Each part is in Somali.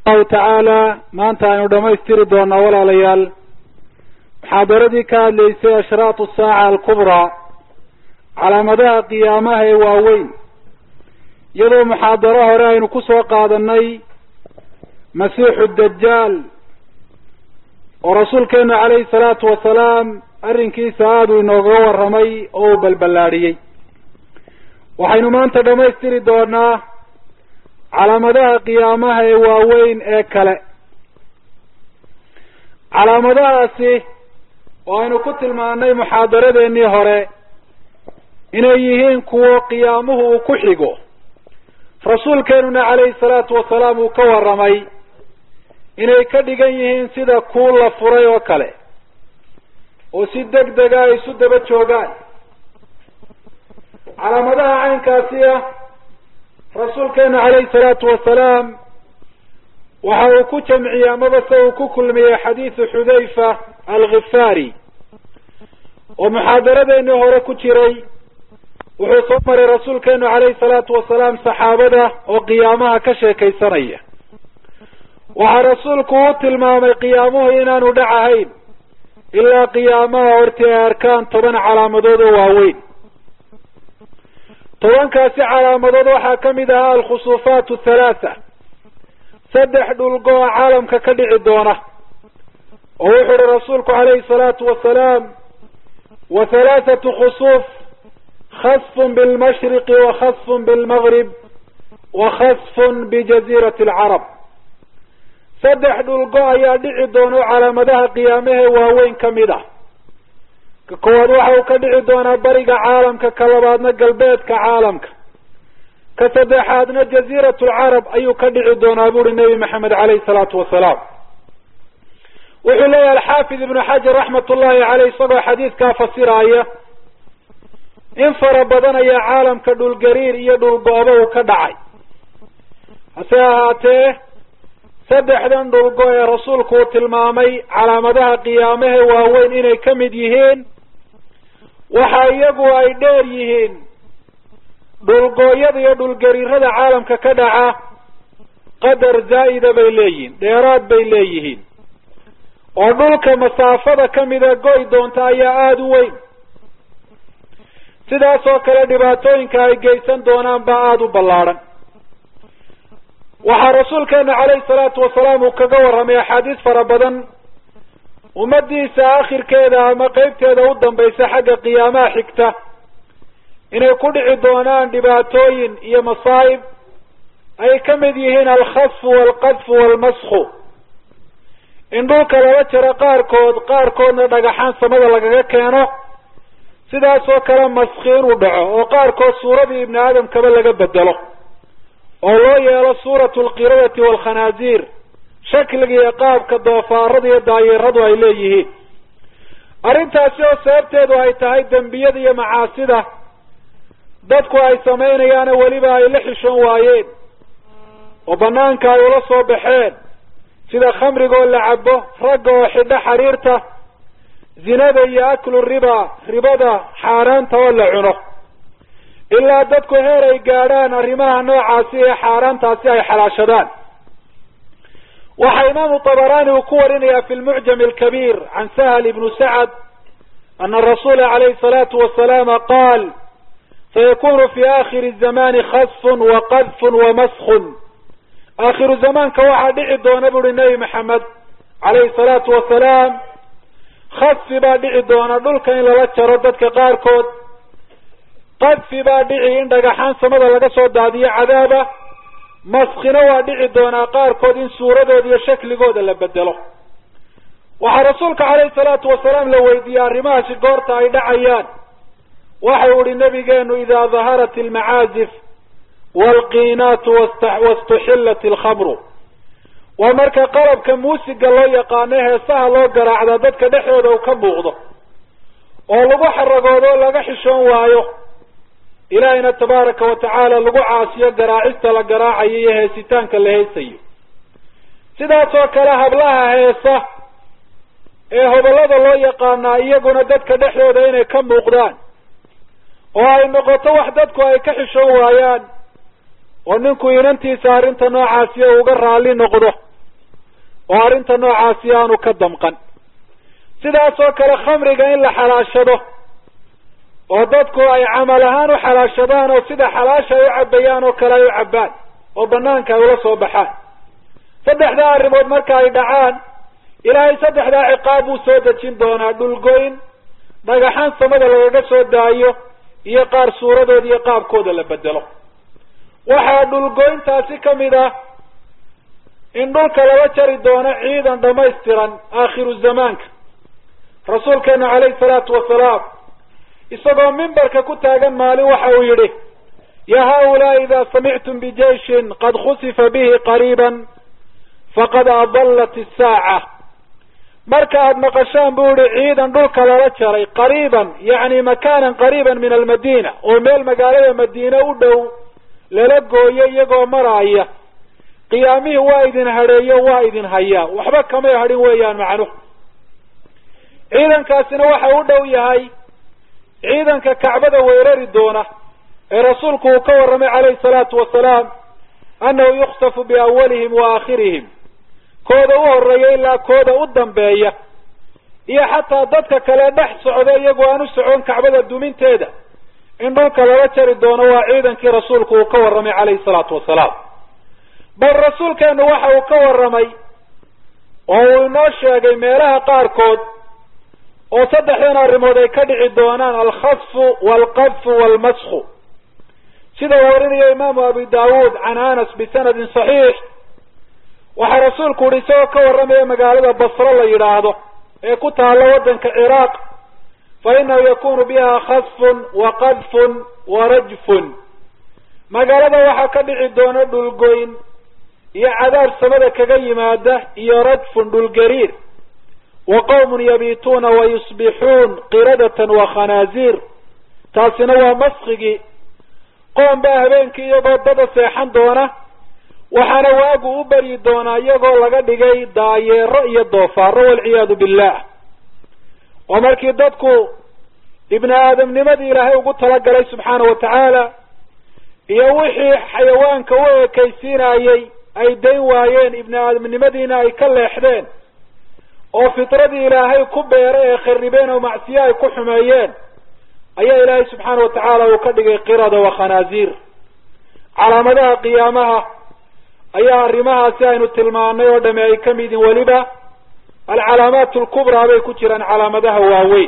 allahu tacaala maanta aynu dhamaystiri doonaa walaalayaal muxaadaradii ka hadlaysay ashraatu saaca alkubraa calaamadaha qiyaamaha ee waaweyn iyadoo muxaadaro hore aynu ku soo qaadanay masiixu dajaal oo rasuulkeenu calayhi salaatu wasalaam arrinkiisa aada uu inoogaga warramay oo uu balballaadhiyey waxaynu maanta dhamaystiri doonaa calaamadaha qiyaamaha ee waaweyn ee kale calaamadahaasi oo aynu ku tilmaanay muxaadaradeenii hore inay yihiin kuwo qiyaamuhu uu ku xigo rasuulkeenuna calayhi salaatu wasalaam uu ka warramay inay ka dhigan yihiin sida kuul la furay oo kale oo si deg dega ay isu daba joogaan calaamadaha caynkaasi ah rasuulkeenu calayhi salaatu wasalaam waxa uu ku jamciyey amaba se uu ku kulmiyey xadiisu xudayfa alkhifaari oo muxaadaradeenii hore ku jiray wuxuu soo maray rasuulkeenu calayhi salaatu wasalaam saxaabada oo qiyaamaha ka sheekaysanaya waxaa rasuulku u tilmaamay qiyaamuhu inaanu dhacahayn ilaa qiyaamaha hortii ay arkaan toban calaamadood oo waaweyn tobankaasi calaamadood waxaa ka mid ahaa alkhusuufaat halaatha saddex dhulgo-a caalamka ka dhici doona oo wuxuu uhi rasuulku calayhi salaatu wasalaam wa halaathatu khusuuf khasfun bilmashriqi wa khasfun bilmagrib wa khasfun bijaziirati alcarab saddex dhulgo ayaa dhici doona oo calaamadaha qiyaamahee waaweyn ka mid ah ka koowaad waxa uu ka dhici doonaa bariga caalamka ka labaadna galbeedka caalamka ka saddexaadna jaziirat lcarab ayuu ka dhici doonaa buuri nebi maxamed caleyhi salaatu wasalaam wuxuu leeyahay alxaafid ibnu xajar raxmat ullahi caleyh isagoo xadiidkaa fasiraaya in fara badan ayaa caalamka dhulgariir iyo dhulgo-ba uu ka dhacay hase ahaatee saddexdan dhulgo ee rasuulku uu tilmaamay calaamadaha qiyaamahe waaweyn inay ka mid yihiin waxa iyagu ay dheer yihiin dhulgooyada iyo dhulgariirada caalamka ka dhaca qadar zaa'ida bay leeyihiin dheeraad bay leeyihiin oo dhulka masaafada kamida goy doonta ayaa aada u weyn sidaas oo kale dhibaatooyinka ay geysan doonaan baa aada u ballaadhan waxaa rasuulkeena calayhi salaatu wasalaam uu kaga warramay axaadiis fara badan ummadiisa akhirkeeda ama qeybteeda u dambaysa xagga qiyaamaha xigta inay ku dhici doonaan dhibaatooyin iyo masaa'ib ay ka mid yihiin alkhasfu waalqadfu waalmasku in dhulka lala jaro qaarkood qaarkoodna dhagaxaan samada lagaga keeno sidaas oo kale maski inuu dhaco oo qaarkood suuradii ibni aadamkaba laga bedelo oo loo yeelo suuratu alqiradati waalkhanaasiir shakliga iyo qaabka doofaarada iyo daayeeradu ay leeyihiin arrintaasi oo sababteedu ay tahay dembiyada iyo macaasida dadku ay samaynayaana weliba ay la xishoon waayeen oo banaanka ay ula soo baxeen sida khamriga oo la cabo ragga oo xidho xariirta zinada iyo aklu riba ribada xaaraanta oo la cuno ilaa dadku heer ay gaadhaan arrimaha noocaasi ee xaaraantaasi ay xalaashadaan waxaa imaamu tabarani uu ku warinayaa fi lmucjam alkabiir can sahal ibnu sacad ana rasuula calayhi salaatu wasalaama qaal sayakunu fi akhiri zamani khasfun waqadfun wamaskun aakhiru zamaanka waxaa dhici doona buuri nebi maxamed calayhi salaatu wasalaam khasfi baa dhici doona dhulka in lala jaro dadka qaarkood qadfi baa dhici in dhagaxaan samada laga soo daadiyo cadaaba maskina waa dhici doonaa qaarkood in suuradooda iyo shakligooda la bedelo waxaa rasuulka calayhi salaatu wasalaam la weydiiyey arrimahaasi goorta ay dhacayaan waxau ihi nabigeenu idaa daharat almacaazif waalqiinaatu wastuxillat alkhamru waa marka qalabka muusiga loo yaqaano heesaha loo garaacdaa dadka dhexdooda uu ka muuqdo oo lagu xaragoodo o laga xishoon waayo ilaahayna tabaaraka wa tacaala lagu caasiyo garaacista la garaacayo iyo heesitaanka la heesayo sidaas oo kale hablaha heesa ee hobollada loo yaqaanaa iyaguna dadka dhexdooda inay ka muuqdaan oo ay noqoto wax dadku ay ka xishoon waayaan oo ninku inantiisa arrinta noocaasiyo uga raalli noqdo oo arrinta noocaasi aanu ka damqan sidaas oo kale khamriga in la xalaashado oo dadku ay camal ahaan u xalaashadaan oo sida xalaasha ay u cabbayaan oo kale ay u cabbaan oo banaanka ay ula soo baxaan saddexdaa arrimood marka ay dhacaan ilaahay saddexdaa ciqaab buu soo dejin doonaa dhulgoyn dhagaxaan samada lagaga soo daayo iyo qaar suuradooda iyo qaabkooda la bedelo waxaa dhulgoyntaasi ka mid ah in dhulka laga jari doono ciidan dhamaystiran aakhiru zamaanka rasuulkeenu calayhi salaatu wasalaam isagoo mimbarka ku taagan maalin waxa uu yidhi ya haulaai ida samictum bijeishin qad khusifa bihi qariiban faqad adallat isaaca marka aada maqashaan buu yihi ciidan dhulka lala jaray qariiban yacni makaanan qariiban min almadiina oo meel magaalada madiine u dhow lala gooyo iyagoo maraaya qiyaamihii waa idin hadheeyo waa idin hayaa waxba kamay hadhin weeyaan macnuhu ciidankaasina waxa u dhow yahay ciidanka kacbada weerari doona ee rasuulku uu ka warramay calayhi salaatu wasalaam annahu yukhsafu biawalihim wa aakhirihim kooda u horeeya ilaa kooda u dambeeya iyo xataa dadka kale dhex socda iyagoo aan u socon kacbada duminteeda in dhulka lala jari doono waa ciidankii rasuulku uu ka warramay calayhi salaatu wasalaam bal rasuulkeenu waxa uu ka warramay oo uu inoo sheegay meelaha qaarkood oo saddexdan arrimood ay ka dhici doonaan alkhasfu waalqadfu waalmasku sida uu warinayo imaamu abi daawuud can anas bisanadin saxiix waxaa rasuulku yihi isagoo ka warramaya magaalada basro la yidhaahdo ee ku taalla waddanka ciraaq fa inahu yakunu biha khasfun wa qadfun wa rajfun magaalada waxaa ka dhici doona dhulgoyn iyo cadaab samada kaga yimaada iyo rajfun dhulgariir wa qawmun yabiituuna wa yusbixuun qiradatan wa khanaaziir taasina waa maskigii qoom baa habeenkii iyagoo dada seexan doona waxaana waagu u beryi doonaa iyagoo laga dhigay daayeero iyo doofaaro walciyaadu billah oo markii dadku ibni aadamnimadii ilaahay ugu talagalay subxaana wa tacaala iyo wixii xayawaanka u ekaysiinayey ay dayn waayeen ibni aadamnimadiina ay ka leexdeen oo fitradii ilaahay ku beeray ee kharibeen oo macsiye ay ku xumeeyeen ayaa ilaahay subxaana wa tacaala uu ka dhigay qirada wa khanaaziir calaamadaha qiyaamaha ayaa arrimahaasi aynu tilmaanay oo dhami ay ka mid yihin weliba alcalaamaat alkubraa bay ku jiraan calaamadaha waaweyn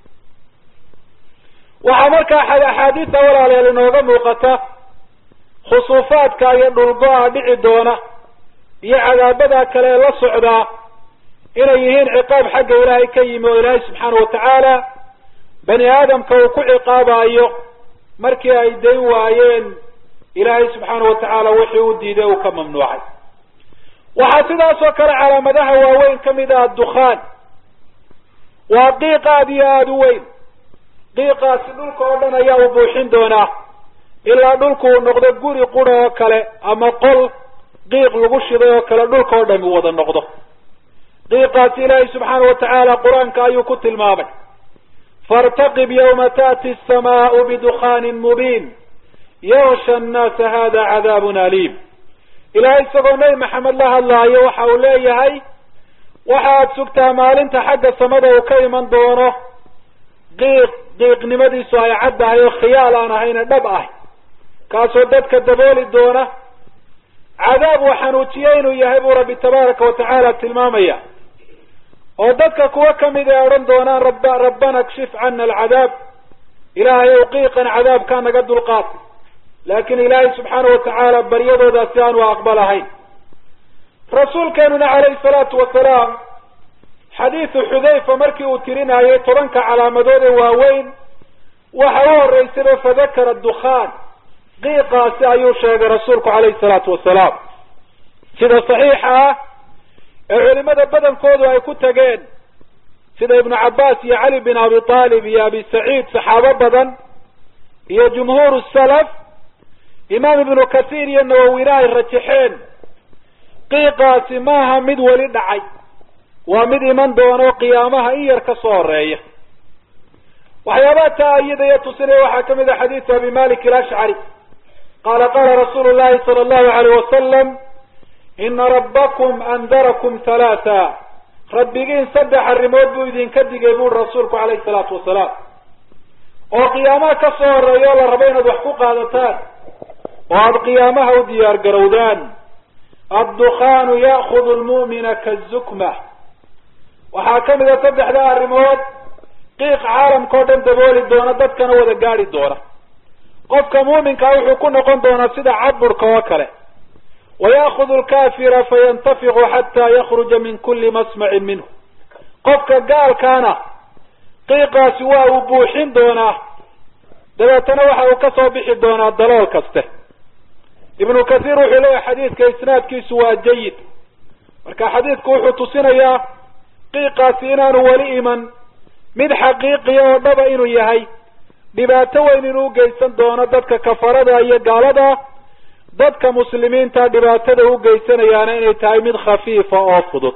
waxaa markaa axaadiista walaalayaal inooga muuqata khusuufaadka iyo dhulgo-a dhici doona iyo cadaabada kale ee la socdaa inay yihiin ciqaab xagga ilaahay ka yimi oo ilaahay subxaana wa tacaala bani aadamka uu ku ciqaabayo markii ay dayn waayeen ilaahay subxaana wa tacaala wixii u diiday uu ka mamnuucay waxaa sidaas oo kale calaamadaha waaweyn ka mid ah dukhaan waa qiiq aada iyo aada u weyn qiiqaasi dhulka oo dhan ayaa u buuxin doonaa ilaa dhulku uu noqdo guri qura oo kale ama qol qiiq lagu shiday oo kale dhulka oo dhami wada noqdo qiiqaasi ilaahay subxaana wa tacaala qur-aanka ayuu ku tilmaamay faاrtaqib ywma taأti الsamaء bdukhaani mubiin yaksha الnaasa hada cadaab aliim ilahay isagoo nebi maxamed la hadlaayo waxa uu leeyahay waxa aad sugtaa maalinta xagga samada uu ka iman doono qiiq qiiqnimadiisu ay caddahay oo khiyaal aan ahayne dhab ah kaasoo dadka dabooli doona cadaab uu xanuujiye inuu yahay buu rabbi tabaaraka wa tacaala tilmaamaya oo dadka kuwa kamid ay odhan doonaan rab rabbana kshif cana alcadaab ilaahay ow qiiqan cadaabkaa naga dulqaad laakin ilaahay subxaana wa tacaala baryadoodaasi aanu aqbalahayn rasuulkeenuna calayhi salaatu wasalaam xadiidu xudayfa markii uu tirinayay tobanka calaamadood ee waaweyn waxa u horeysayba fadakara dukhaan qiiqaasi ayuu sheegay rasuulku calayhi salaatu wasalaam sida saxiixa ah ee culimada badankoodu ay ku tageen sida ibnu cabbaas iyo cali bin abi aalib iyo abi saciid saxaabo badan iyo jumhuur salaf imaam ibnu kasiir iyo nawawina ay rajaxeen qiiqaasi maaha mid weli dhacay waa mid iman doono qiyaamaha in yar ka soo horeeya waxyaabaha taa iyadaya tusinaya waxaa kamid ah xadiisu abi malik alashcari qaala qaala rasuulu llahi sala allahu alayh wasalam ina rabbakum andarakum halaatha rabbigiin saddex arrimood buu idinka digay buuri rasuulku calayhi salaatu wasalaam oo qiyaamaha ka soo horeeya oo la rabo inaad wax ku qaadataan oo aada qiyaamaha u diyaar garowdaan addukhaanu ya'kudu lmu'mina kazukma waxaa ka mid a saddexda arrimood qiiq caalamka o dhan dabooli doona dadkana wada gaadi doona qofka muuminkaa wuxuu ku noqon doonaa sida cadburka oo kale waya'kudu lkafira fayantafiqu xataa yakruja min kuli masmacin minhu qofka gaalkaana qiiqaasi waa uu buuxin doonaa dabeetana waxa uu ka soo bixi doonaa dalool kaste ibnu kathiir wuxuu leeyahay xadiidka isnaadkiisu waa jayid marka xadiidku wuxuu tusinayaa qiiqaasi inaanu weli iman mid xaqiiqiya oo dhaba inuu yahay dhibaato weyn inuu geysan doono dadka kafarada iyo gaalada dadka muslimiinta dhibaatada u geysanayaana inay tahay mid khafiifa oo fudud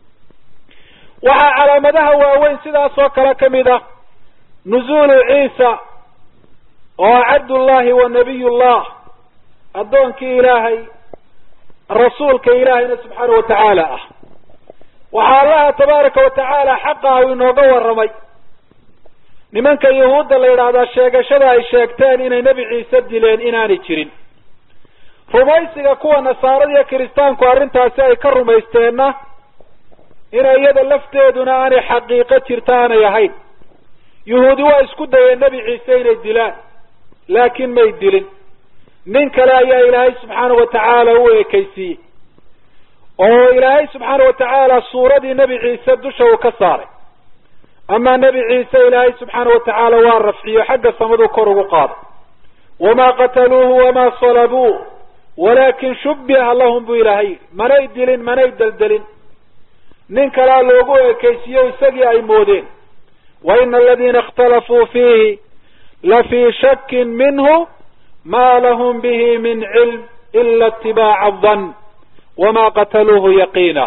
waxaa calaamadaha waaweyn sidaas oo kale ka mid ah nuzuulu ciisa oo cabdullahi wa nabiyullah addoonkii ilaahay rasuulka ilaahayna subxaana wa tacaala ah waxaa allaha tabaaraka wa tacaala xaqa ah inooga warramay nimanka yahuudda la yidhaahdaa sheegashada ay sheegteen inay nebi ciise dileen inaanay jirin rumaysiga kuwa nasaarada iyo kiristaanku arrintaasi ay ka rumaysteenna inay iyada lafteeduna aanay xaqiiqo jirta aanay ahayn yuhuudi waa isku dayeen nebi ciise inay dilaan laakiin may dilin nin kale ayaa ilaahay subxaana wa tacaala u ekeysiiyey oo ilaahay subxaana wa tacaala suuradii nebi ciise dusha uu ka saaray amaa nebi ciise ilaahay subxaana wa tacaala waa rafciyo xagga samaduu kor ugu qaaday wamaa qataluuhu wamaa salabuuh walaakin shubbiha lahum buu ilaahay manay dilin manay deldelin nin kalea loogu ekeysiiyo isagii ay moodeen wa ina aladiina ikhtalafuu fiihi la fii shakin minhu ma lahum bihi min cilm ila itibaaca adan wama qataluuhu yaqiina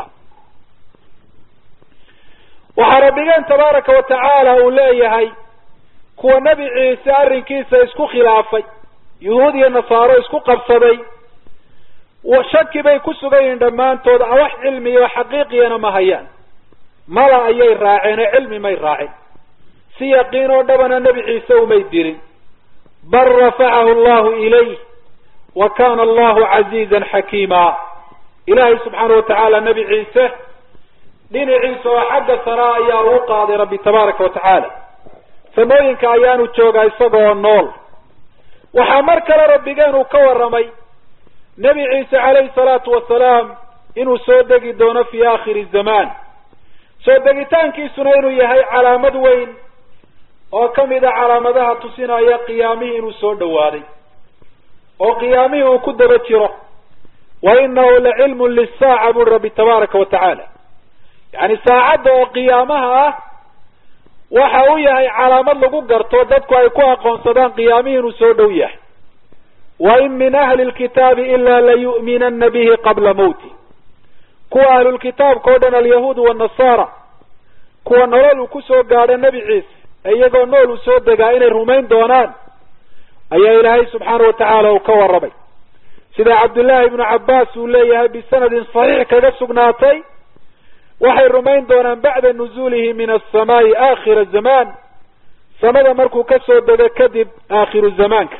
waxaa rabbigeen tabaaraka wa tacaala uu leeyahay kuwa nebi ciise arrinkiisa isku khilaafay yuhuud iyo nasaaro isku qabsaday shaki bay ku sugan yihiin dhammaantood wax cilmiyo xaqiiqiyana ma hayaan mala ayay raaceen oo cilmi may raacin si yaqiin oo dhabana nebi ciise umay dirin bal rafacahu allahu ilayh wa kana allahu casiizan xakiima ilaahay subxaana wa tacaala nebi ciise dhinaciisa oo xagga saraa ayaa uu qaaday rabbi tabaaraka wa tacaala samooyinka ayaanu joogaa isagoo nool waxaa mar kale rabbigeen uu ka warramay nebi ciise calayhi salaatu wasalaam inuu soo degi doono fii aakhiri zamaan soo degitaankiisuna inuu yahay calaamad weyn oo ka mid a calaamadaha tusinaya qiyaamihii inuu soo dhowaaday oo qiyaamihii uu ku daba jiro wa inahu la cilmun lisaaca buri rabbi tabaaraka wa tacaala yacni saacadda oo qiyaamaha ah waxa uu yahay calaamad lagu garto dadku ay ku aqoonsadaan qiyaamihii inuu soo dhow yahay wain min ahli lkitaabi ila layu'minana bihi qabla mawti kuwa ahlulkitaabka o dhan alyahuudu wanasaara kuwa nolol uu kusoo gaadho nebi ciise ee iyagoo nool uu soo degaa inay rumayn doonaan ayaa ilaahay subxaana wa tacaala uu ka warramay sida cabdullaahi ibnu cabbaas uu leeyahay bisanadin saxiix kaga sugnaatay waxay rumayn doonaan bacda nuzuulihi min asamaai aakhira zamaan samada markuu ka soo dego kadib aakhiru zamaanka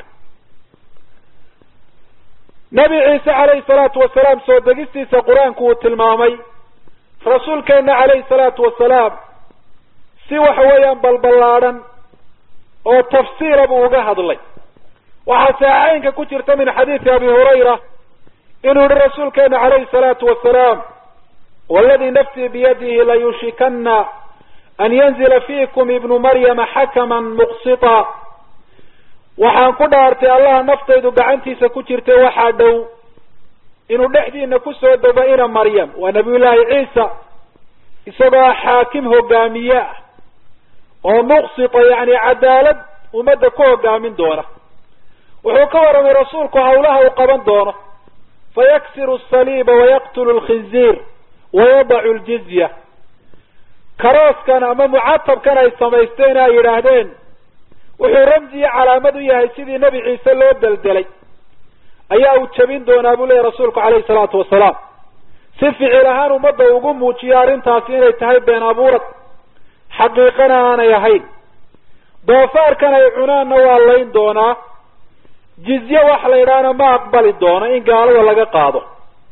nebi ciise calayhi salaatu wasalaam soo degistiisa qur-aanku uu tilmaamay rasuulkeenna calayhi salaatu wasalaam si waxa weeyaan balballaadhan oo tafsiila buu uga hadlay waxaa saxeynka ku jirta min xadiidi abi hurayra inuu yihi rasuulkeena calayhi salaatu wasalaam waladii nafsii biyadihi layushikana an yanzila fiikum ibnu maryama xakaman muqsita waxaan ku dhaartay allaha naftaydu gacantiisa ku jirtay waxaa dhow inuu dhexdiina kusoo dego ina maryam waa nabiyullaahi ciisa isagoo xaakim hogaamiye ah oo muqsita yani cadaalad ummadda ku hogaamin doona wuxuu ka warramay rasuulku hawlaha uu qaban doono fayaksiru asaliiba wayaqtulu lkhinziir wayadacu ljizya karooskan ama mucatabkan ay samaysteen ay yidhaahdeen wuxuu ramsiyo calaamad u yahay sidii nebi ciise loo deldelay ayaa uu jebin doonaa buu leeyahy rasuulku calayhi salaatu wasalaam si ficil ahaan ummadda ugu muujiyo arrintaasi inay tahay been abuurad xaqiiqana aanay ahayn doofaarkan ay cunaanna waa layn doonaa jizye wax la yidhaahna ma aqbali doono in gaalada laga qaado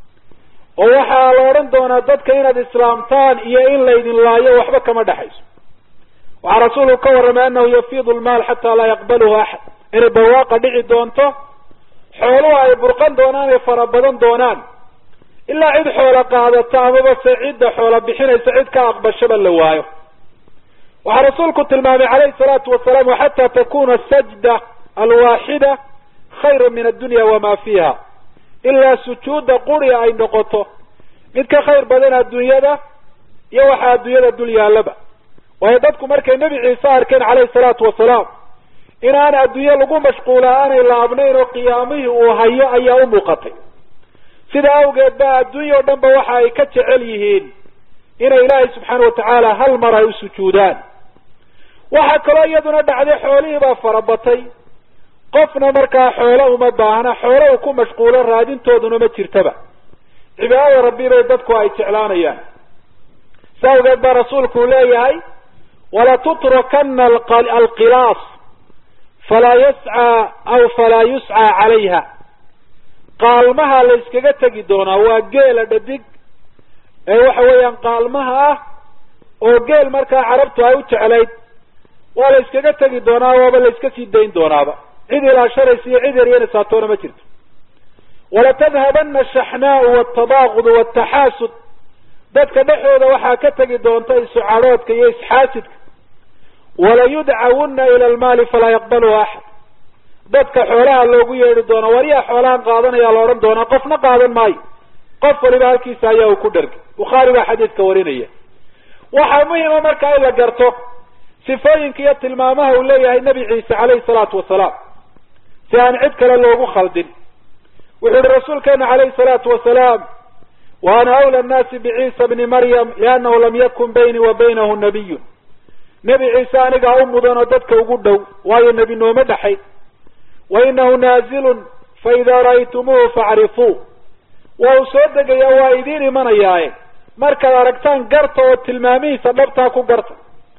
oo waxaa la odhan doonaa dadka inaad islaamtaan iyo in laydin laayo waxba kama dhexayso waxaa rasuulku ka warramay annahu yafiidu lmaal xataa laa yaqbaluhu axad inay barwaaqa dhici doonto xooluhu ay burqan doonaan ay fara badan doonaan ilaa cid xoola qaadato amaba se cidda xoola bixinaysa cid ka aqbashaba la waayo waxaa rasuulku tilmaamay calayhi salaatu wasalaam waxataa takuna sajda alwaaxida khayra min addunya wama fiiha ilaa sujuudda quriga ay noqoto mid ka khayr badan adduunyada iyo waxaa adduunyada dul yaallaba waayo dadku markay nebi ciise arkeen calayhi salaatu wasalaam inaan adduunye lagu mashquula aanay laabnayn oo qiyaamihii uu hayo ayaa u muuqatay sida awgeed ba adduunya o dhan ba waxa ay ka jecel yihiin inay ilaahay subxaana watacaala hal mar ay u sujuudaan waxaa kaloo iyaduna dhacday xoolihii baa farabatay qofna markaa xoolo uma baahna xoolo uu ku mashquulo raadintooduna ma jirtaba cibaadada rabbi bay dadku ay jeclaanayaan si awgeed baa rasuulku uu leeyahay walatutrakana alqilaas falaa yascaa aw falaa yuscaa calayha qaalmaha la yskaga tegi doonaa waa geela dhadig ee waxa weeyaan qaalmaha ah oo geel markaa carabtu ay u jeclayd waa la yskaga tegi doonaa waaba la yska sii dayn doonaaba cid ilaashanaysa iyo cid eryanaysaa toona ma jirto walatadhabana ashaxnaau waltadaaqudu waltaxaasud dadka dhexooda waxaa ka tegi doonta isucadhoodka iyo isxaasidka walayudcawunna ila almaali falaa yaqbaluhu axad dadka xoolaha loogu yeedhi doona waryaa xoolahan qaadanaya la odhan doonaa qofna qaadan maayo qof waliba halkiisa ayaa uu ku dhargay bukhaari baa xadiidka warinaya waxaa muhima markaa in la garto sifooyinka iyo tilmaamaha uu leeyahay nebi ciise calayhi salaatu wasalaam si aan cid kale loogu khaldin wuxuu yihi rasuulkeena calayhi salaatu wasalaam wa ana awla annaasi biciisa bni maryam liannahu lam yakun baynii wa baynahu nabiyun nebi ciise anigaa u mudan oo dadka ugu dhow waayo nebi nooma dhexay wa inahu naazilun fa idaa ra'aytumuuhu facrifuu waa uu soo degayaa waa idiin imanayaaye markaad aragtaan garta oo tilmaamihiisa dhabtaa ku garta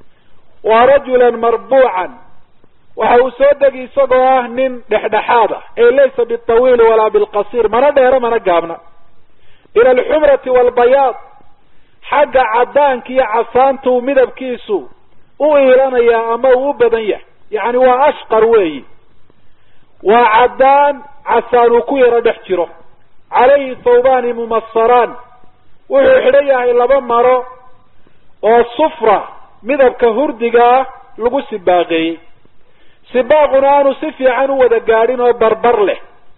waa rajulan marbuucan waxa uu soo degi isagoo ah nin dhexdhexaad ah ee laysa bitawiili walaa bilqasiir mana dheero mana gaabna ila alxumrati waalbayaad xagga caddaanka iyo casaantuu midabkiisu u iilanayaa ama uu u badan yahay yacni waa ashqar weeyi waa caddaan casaan uu ku yaro dhex jiro calayhi thawbaani mumasaraan wuxuu xidhan yahay laba maro oo sufra midabka hurdigaa lagu sibaaqeeyey sibaaquna aanu si fiican u wada gaadhin oo barbar leh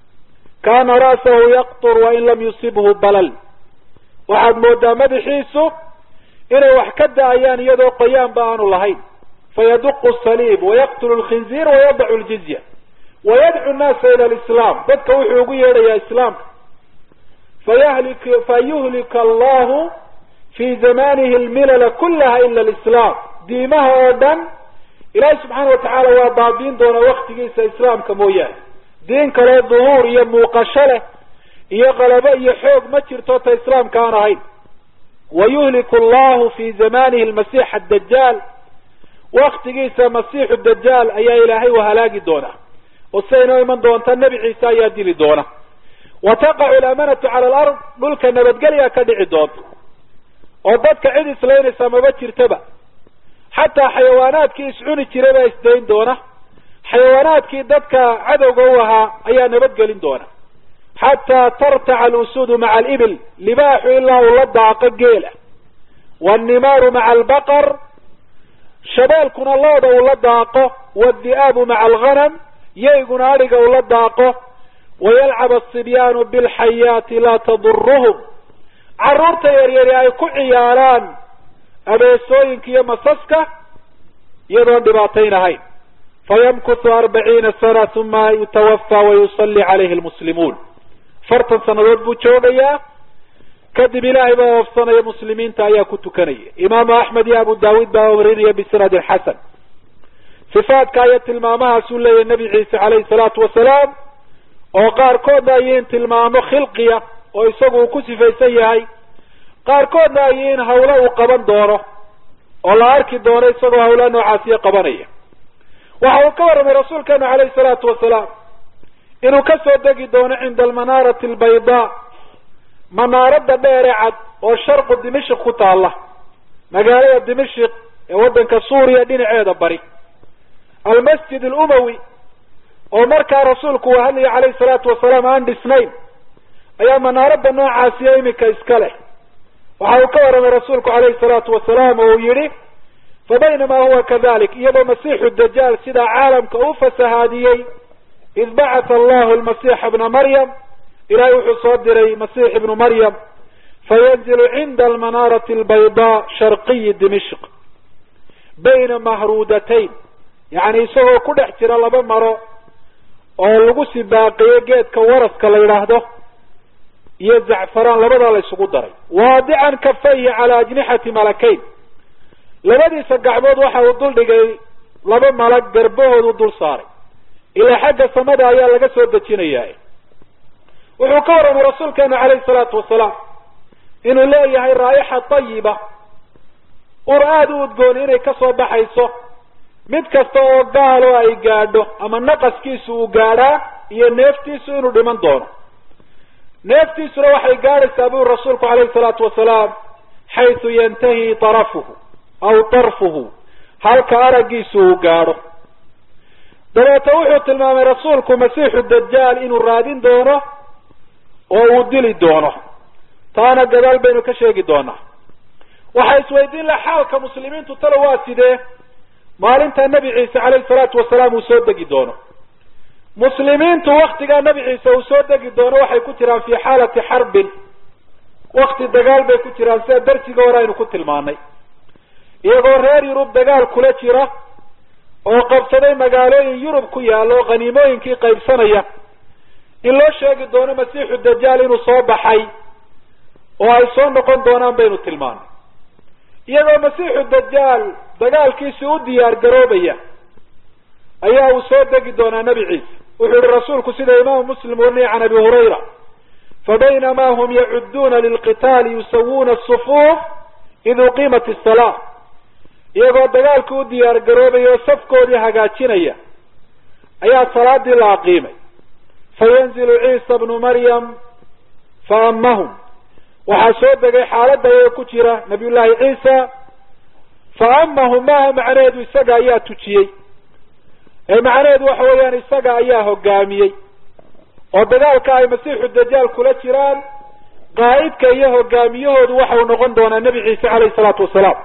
kaana ra'sahu yaqtur wain lam yusibhu balal waxaad moodaa madaxiisu inay wax ka da-ayaan iyadoo qoyaanba aanu lahayn fayaduqu saliib wayaqtulu lkhinziir wayadacu ljizya wayadcu nnaasa ila lislaam dadka wuxuu ugu yeedhayaa islaamka fayahlik fayuhlika allahu fi zamanihi lmilala kulaha ila alislaam diimaha oo dhan ilaahi subxaana watacaala waa baabiin doonaa waktigiisa islaamka mooyaane diin kaloo duhuur iyo muuqasho leh iyo qalabo iyo xoog ma jirto ta islaamka aan ahayn wayuhliku allahu fi zamanihi lmasiix adajaal waktigiisa masiixu dajaal ayaa ilaahay u halaagi doonaa oo siday inoo iman doonta nebi ciise ayaa dili doona wa taqacu alamanatu cala alard dhulka nabadgelyaa ka dhici doonta oo dadka cid islaynaysa maba jirtaba xataa xayawaanaadkii iscuni jiray baa isdayn doona xayawaanaadkii dadka cadowga u ahaa ayaa nabadgelin doona xataa tartaca alusuudu maca alibil libaaxu ilaa uu la daaqo geela wannimaaru maca albaqar shabeelkuna looda uu la daaqo wadi'aabu maca alghanam yayguna adhiga uu la daaqo wayalcab asibyaanu bilxayaati laa taduruhum carruurta yaryari ay ku ciyaaraan abeesooyinka iyo masaska iyadoon dhibaatayn ahayn fayamkuthu arbaciina sana uma yutawafaa wayusalli calayhi lmuslimuun afartan sannadood buu joogayaa kadib ilaahay baa oofsanaya muslimiinta ayaa ku tukanaya imaamu axmed iyo abu daawuud baa warinaya bisanadin xasan sifaadka iyo tilmaamahaasuu leeyahay nebi ciise calayhi salaatu wasalaam oo qaarkoodna ayiin tilmaamo khilqiya oo isagu uu ku sifaysan yahay qaarkoodna ay yihiin hawlo uu qaban doono oo la arki doono isagoo hawlaa noocaasiyo qabanaya waxa uu ka warramay rasuulkeenu calayhi salaatu wasalaam inuu ka soo degi doono cinda almanaarati albaydaa manaaradda dheere cad oo sharqu dimashik ku taalla magaalada dimashik ee waddanka suuriya dhinaceeda bari almasjid alumawi oo markaa rasuulku uu hadlaya calayhi salaatu wasalaam aan dhisnayn ayaa manaaradda noocaasiyo iminka iska leh waxa uu ka warramay rasuulku calayhi salaatu wasalaam oo uu yidhi fa baynamaa huwa kadalik iyadoo masiixu dajaal sidaa caalamka u fasahaadiyey id bacatha allahu almasiixa ibna maryam ilahay wuxuu soo diray masiix ibnu maryam fayanzilu cinda almanaarati albaydaa sharqiyi dimishq bayna mahruudatayn yacni isagoo ku dhex jira laba maro oo lagu sibaaqiyo geedka waraska la yidhaahdo iyo zacfaraan labadaa la isugu daray waadican kafayhi calaa ajnixati malakayn labadiisa gacmood waxa uu dul dhigay laba malag garbahoodu dul saaray ilaa xagga samada ayaa laga soo dejinayaa wuxuu ka warramay rasuulkeenu calayhi salaatu wasalaam inuu leeyahay raa'ixa tayiba ur aada u udgoon inay ka soo baxayso mid kasta oo gaalo ay gaadho ama naqaskiisu uu gaadhaa iyo neeftiisu inuu dhiman doono neeftiisuna waxay gaadhaysaa buri rasuulku calayhi salaatu wasalaam xaysu yantahi tarafuhu aw tarfuhu halka araggiisu uu gaadho dabeete wuxuu tilmaamay rasuulku masiixu dajaal inuu raadin doono oo uu dili doono taana gadaal baynu ka sheegi doonaa waxaa isweydiin laha xaalka muslimiintu talo waa sidee maalinta nebi ciise calayhi salaatu wasalaam uu soo degi doono muslimiintu waktigaa nebi ciise uu soo degi doono waxay ku jiraan fii xaalati xarbin wakti dagaal bay ku jiraan sida darsiga hore aynu ku tilmaanay iyagoo reer yurub dagaal kula jira oo qabsaday magaalooyin yurub ku yaalla oo khaniimooyinkii qaybsanaya in loo sheegi doono masiixu dajaal inuu soo baxay oo ay soo noqon doonaan baynu tilmaanay iyagoo masiixu dajaal dagaalkiisi u diyaar garoobaya ayaa uu soo degi doonaa nebi ciise wuxuu yihi rasuulku sida imaamu muslim wariniya can abi hurayra fabaynamaa hum yacudduuna lilqitaali yusawuuna asufuuf id uqiimat isalaa iyagoo dagaalkii u diyaar garoobaya oo safkoodii hagaajinaya ayaa salaadii la aqiimay fayanzilu ciisa bnu maryam faamahum waxaa soo degay xaaladda ayaga ku jira nabiyullaahi ciisa faamahum maaha macnaheedu isaga ayaa tujiyey ee macnaheedu waxa weeyaan isaga ayaa hogaamiyey oo dagaalka ay masiixu dajaal kula jiraan qaa'idka iyo hogaamiyahoodu waxau noqon doonaa nebi ciise calayhi salaatu wasalaam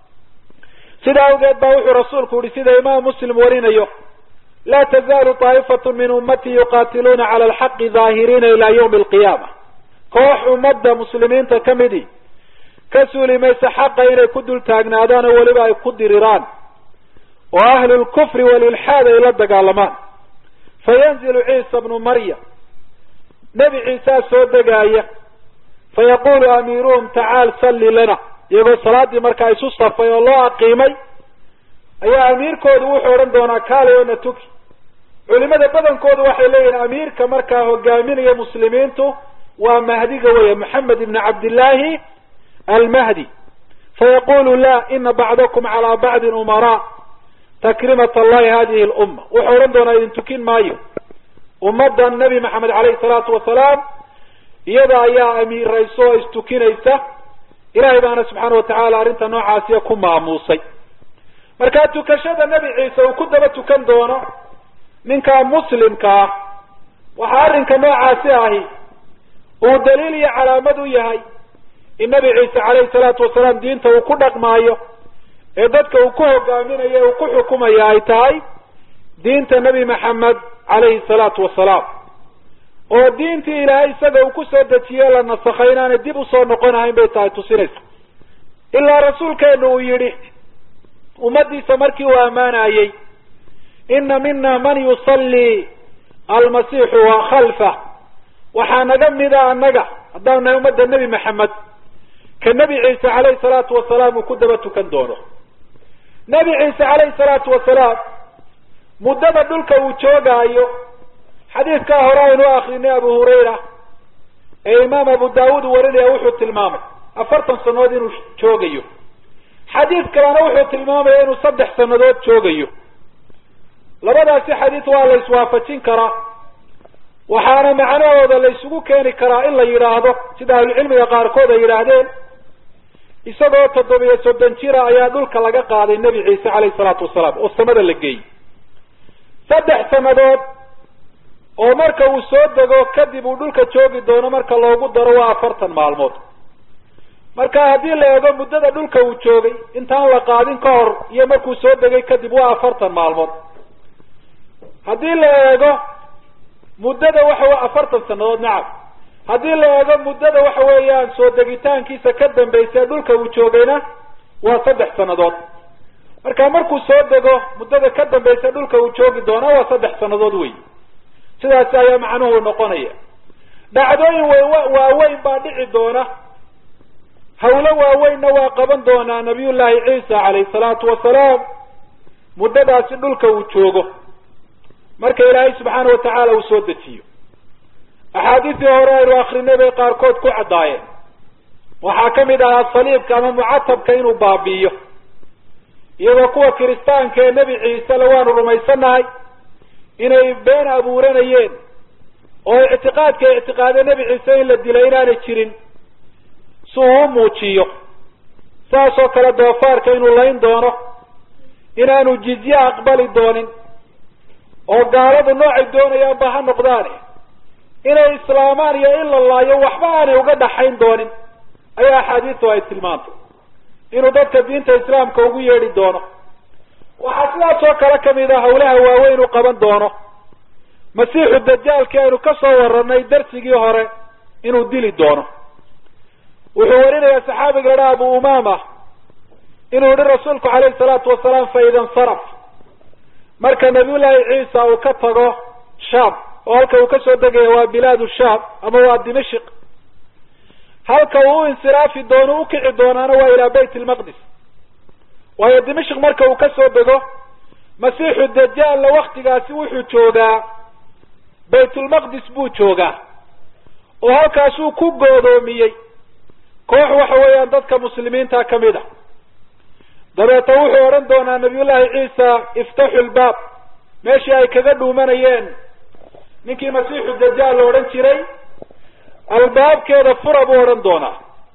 sidaa awgeed baa wuxuu rasuulku yihi sida imaam muslim warinayo laa tazaalu taa'ifatu min ummati yuqaatiluuna cala alxaqi daahiriina ilaa yawmi alqiyaama koox ummadda muslimiinta ka midi ka suuli maysa xaqa inay ku dul taagnaadaan oo weliba ay ku diriraan oo ahlu lkufri walilxaad ay la dagaalamaan fayanzilu ciisa bnu maryam nebi ciisaa soo degaaya fayaqulu amiiruhum tacaal salli lana iyagoo salaaddii markaa isu safay oo loo aqiimay ayaa amiirkoodu wuxuu odhan doonaa kaalay oo na tuki culimada badankoodu waxay leeyihin amiirka markaa hogaaminaya muslimiintu waa mahdiga weya maxamed ibni cabdillaahi almahdi fayaqulu la ina bacdakum calaa bacdin umaraa takrimat allahi hadihi lumma wuxuu odhan doonaa idin tukin maayo ummaddan nebi maxamed caleyhi salaatu wasalaam iyada ayaa amiirayso oo istukinaysa ilahay baana subxaana watacaala arrinta noocaasiya ku maamuusay markaa tukashada nebi ciise uu ku daba tukan doono ninkaa muslimka ah waxaa arrinka noocaasi ahi uu daliil iyo calaamad u yahay in nebi ciise calayhi salaatu wasalaam diinta uu ku dhaqmaayo ee dadka uu ku hogaaminayo uu ku xukumaya ay tahay diinta nebi maxamed calayhi salaatu wasalaam oo diintii ilaahay isaga uu kusoo dejiye la nasakhay inaanay dib usoo noqonahayn bay tahay tusinaysa ilaa rasuulkeenu uu yidhi ummaddiisa markii uu ammaanayey ina mina man yusallii almasiixu wa khalfah waxaa naga mida annaga haddaan nahay ummadda nebi maxamed ka nebi ciise calayhi salaatu wasalaam uu ku daba tukan doono nebi ciise calayhi salaatu wasalaam muddada dhulka uu joogaayo xadiidkaa hore aynu akrinay abu hurayra ee imaam abu daawuud warinaya wuxuu tilmaamay afartan sanadood inuu joogayo xadiid kalena wuxuu tilmaamaya inuu saddex sanadood joogayo labadaasi xadiid waa la iswaafajin karaa waxaana macnahooda la isugu keeni karaa in la yidhaahdo sida ahlucilmiga qaarkood ay yidhaahdeen isagoo toddobiyo soddon jira ayaa dhulka laga qaaday nebi ciise calayhi salaatu wasalaam oo samada la geeyey saddex sanadood oo marka uu soo dego kadib uu dhulka joogi doono marka loogu daro waa afartan maalmood marka haddii la eego muddada dhulka uu joogay intaan la qaadin ka hor iyo markuu soo degay kadib waa afartan maalmood haddii la eego muddada waxa afartan sanadood nacam haddii la eego muddada waxa weeyaan soo degitaankiisa ka dambaysa dhulka uu joogayna waa saddex sanadood marka markuu soo dego muddada ka dambaysa dhulka uu joogi doona waa saddex sanadood wey sidaas ayaa macnuhu noqonaya dhacdooyin waaweyn baa dhici doona hawlo waaweynna waa qaban doonaa nabiyullaahi ciisa calayhi salaatu wasalaam muddadaasi dhulka uu joogo marka ilaahay subxaana watacaala uu soo dejiyo axaadiistii hore aynu akrinay bay qaarkood ku caddaayeen waxaa ka mid ahaa saliibka ama mucatabka inuu baabi'iyo iyadoo kuwa kiristaanka ee nebi ciise le waanu rumaysannahay inay been abuuranayeen oo ictiqaadka ictiqaade nebi ciise in la dilay inaanay jirin si uu u muujiyo saasoo kale doofaarka inuu layn doono inaanu jizye aqbali doonin oo gaaladu noocay doonayaanba ha noqdaane inay islaamaan iyo in la laayo waxba aanay uga dhaxayn doonin ayaa axaadiistu ay tilmaantay inuu dadka diinta islaamka ugu yeedhi doono waxaa sidaas oo kale kamid a hawlaha waaweyn u qaban doono masiixu dajaalkii aynu ka soo warranay darsigii hore inuu dili doono wuxuu warinayaa saxaabiga ladhaha abu umama inuu yihi rasuulku calayhi salaatu wasalaam fa ida insaraf marka nabiyullaahi ciisa uu ka tago shaam oo halka uu kasoo degaya waa bilaadu shaam ama waa dimashik halka uu u insiraafi doono ukici doonaana waa ilaa bayt lmaqdis waayo dimashik marka uu kasoo dego masiixu dajaalna waktigaasi wuxuu joogaa baytulmaqdis buu joogaa oo halkaasuu ku goodoomiyey koox waxa weeyaan dadka muslimiinta kamid a dabeeta wuxuu odhan doonaa nabiyullaahi ciisa iftaxu lbaab meeshii ay kaga dhuumanayeen ninkii masiixu dajaal la odhan jiray albaabkeeda fura buu odhan doonaa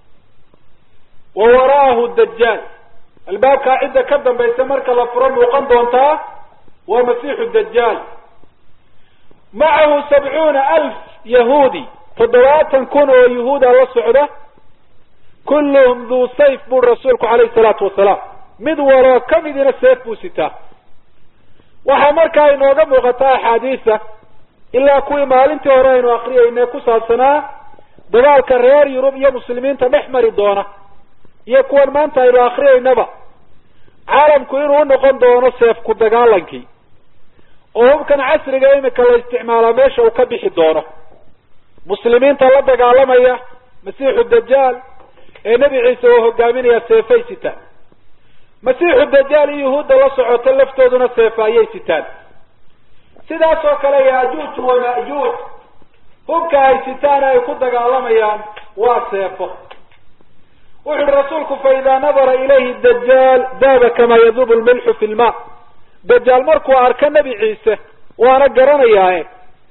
wa wara'ahu dajaal albaabkaa cidda ka dambaysa marka la furo muuqan doontaa waa masiixu dajaal macahu sabcuuna alf yahuudi toddobaatan kun oo yahuuda la socda kulluhum duu sayf buri rasuulku calayhi salaatu wasalaam mid waloo kamidina seef buu sitaa waxaa markaa inooga muuqataa axaadiisa ilaa kuwii maalintii hore aynu akriyayne ku saabsanaa dagaalka reer yurub iyo muslimiinta dhex mari doona iyo kuwan maanta aynu akriyaynaba caalamku inuu unoqon doono seef ku dagaalankii oo hubkan casriga imika la isticmaalaa meesha uu ka bixi doono muslimiinta la dagaalamaya masiixu dajaal ee nebi ciise uu hogaaminaya seefay sitaan masiixu dajaal iyo yahuudda la socoto laftooduna seefa ayay sitaan sidaas oo kale yaajuuj wa majuuj hubka ay sitaan ay ku dagaalamayaan waa seefo wuxu uhi rasuulku fa idaa nadara ilayhi dajaal daaba kamaa yadubu lmilxu fi lma dajaal markuu arko nebi ciise waana garanayaae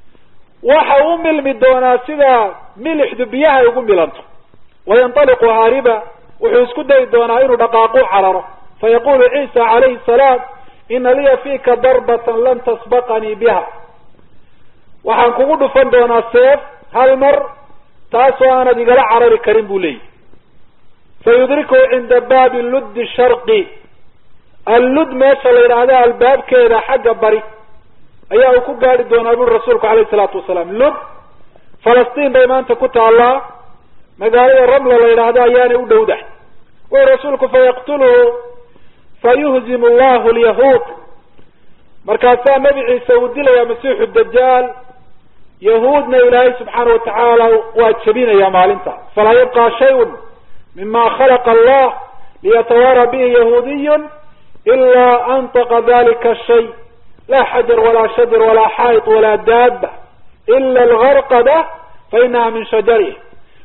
waxa u milmi doonaa sida milixdu biyaha ay ugu milanto wayantaliqu haariba wuxuu isku dayi doonaa inuu dhaqaaqu cararo fayaqulu ciisa calayhi salaam ina liya fiika darbatan lan tasbaqanii biha waxaan kugu dhufan doonaa seef hal mar taasoo aanad igala carari karin buu leeyahy fayudrikuhu cinda baabi luddi sharqi allud meesha la yidhaahda albaabkeeda xagga bari ayaa uu ku gaari doonaa buri rasuulku calayhi salaatu wasalaam lud falastiin bay maanta ku taallaa magaalada ramla la yidhaahdo ayaanay u dhowdahay wuxu rasuulku fayaqtuluhu fayuhzimu allahu lyahuud markaasaa nebi ciise uu dilayaa masiixu dajaal yahuudna ilaahay subxaana watacaala waa jebinaya maalinta falaa yabqa shayun mima khalaqa allah liyatawaara bihi yahuudiyun ilaa antaqa dalika shay laa xajar walaa shajar walaa xaayid walaa daaba ila algarqada fainaha min shajarih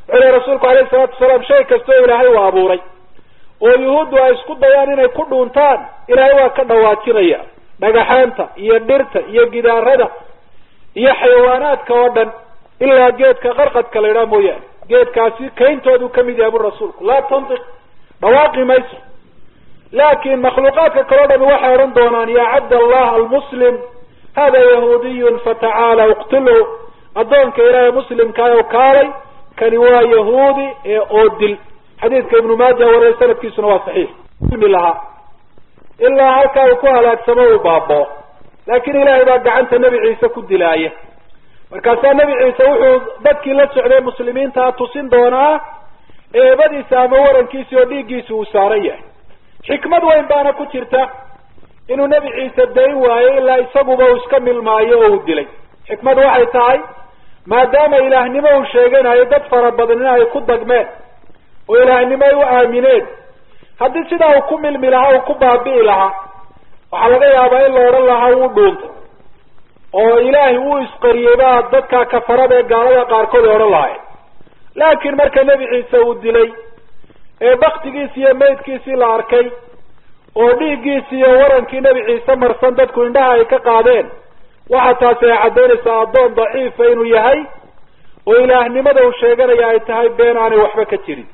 wuxuu rasuulku alayhi salaatu wasalaam shay kastoo ilaahay uu abuuray oo yuhuuddu ay isku dayaan inay ku dhuuntaan ilaahay waa ka dhawaajinaya dhagaxaanta iyo dhirta iyo gidaarada iyo xayawaanaadka oo dhan ilaa geedka qarqadka la idhaha mooyaane geedkaasi kayntoodu kamid yahay bu rasuulku laa tantiq dhawaaqi mayso laakin makhluuqaadka kaleo dhami waxay odhan doonaan ya cabd allah almuslim hada yahuudiyun fatacaala iqtulhu addoonka ilaahay muslimkaayo kaalay kani waa yahuudi ee oo dil xadiidka ibnu maaja wariya sanadkiisuna waa saxiix ilmi lahaa ilaa halkaa uu ku halaagsamo uu baaboo laakin ilaahay baa gacanta nebi ciise ku dilaaya markaasaa nebi ciise wuxuu dadkii la socday muslimiintaa tusin doonaa eebadiisa ama warankiisi oo dhiiggiisi uu saaran yahay xikmad weyn baana ku jirta inuu nebi ciise dayn waayo ilaa isaguba uu iska milmaayo oo uu dilay xikmad waxay tahay maadaama ilaahnimo uu sheeganayo dad fara badanina ay ku dagmeen oo ilaahnimo ay u aamineen haddii sidaa uu ku milmi lahaa uu ku baabi'i lahaa waxaa laga yaabaa in la odhan lahaa wuu dhuuntay oo ilaahay wuu isqariyey baa dadka kafarada ee gaalada qaarkood ay odhan lahayn laakiin marka nebi ciise uu dilay ee baktigiisi iyo maydkiisii la arkay oo dhiiggiisi iyo warankii nebi ciise marsan dadku indhaha ay ka qaadeen waxa taasi ay caddaynaysaa addoon daciifa inuu yahay oo ilaahnimada uu sheeganaya ay tahay been aanay waxba ka jirin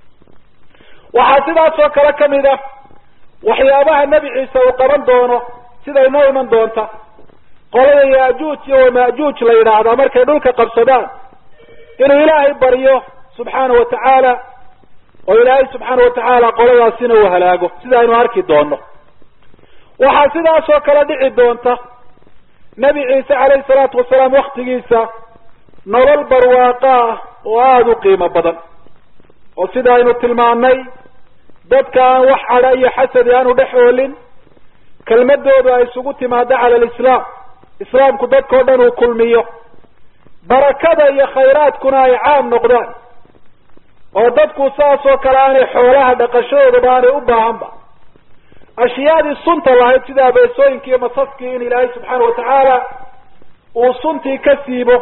waxaa sidaas oo kale kamid ah waxyaabaha nebi ciise uu qaban doono sida inoo iman doonta qolada yaajuuj iyo wamaajuuj la yidhaahdaa markay dhulka qabsadaan inuu ilaahay baryo subxaana wa tacaala oo ilaahay subxaana wa tacaala qoladaasina uu halaago sida aynu arki doono waxaa sidaas oo kale dhici doonta nebi ciise calayhi salaatu wasalaam waktigiisa nolol barwaaqa ah oo aada u qiimo badan oo sida aynu tilmaanay dadka aan wax cadha iyo xasadi aanu dhex oolin kelmadoodu ay isugu timaado cala alislaam islaamku dadkao dhan uu kulmiyo barakada iyo khayraadkuna ay caam noqdaan oo dadku saas oo kale aanay xoolaha dhaqashadoodaba aanay u baahanba ashyaadii sunta lahayd sida abeesooyinkii iyo masaskii in ilaahay subxaana watacaala uu suntii ka siibo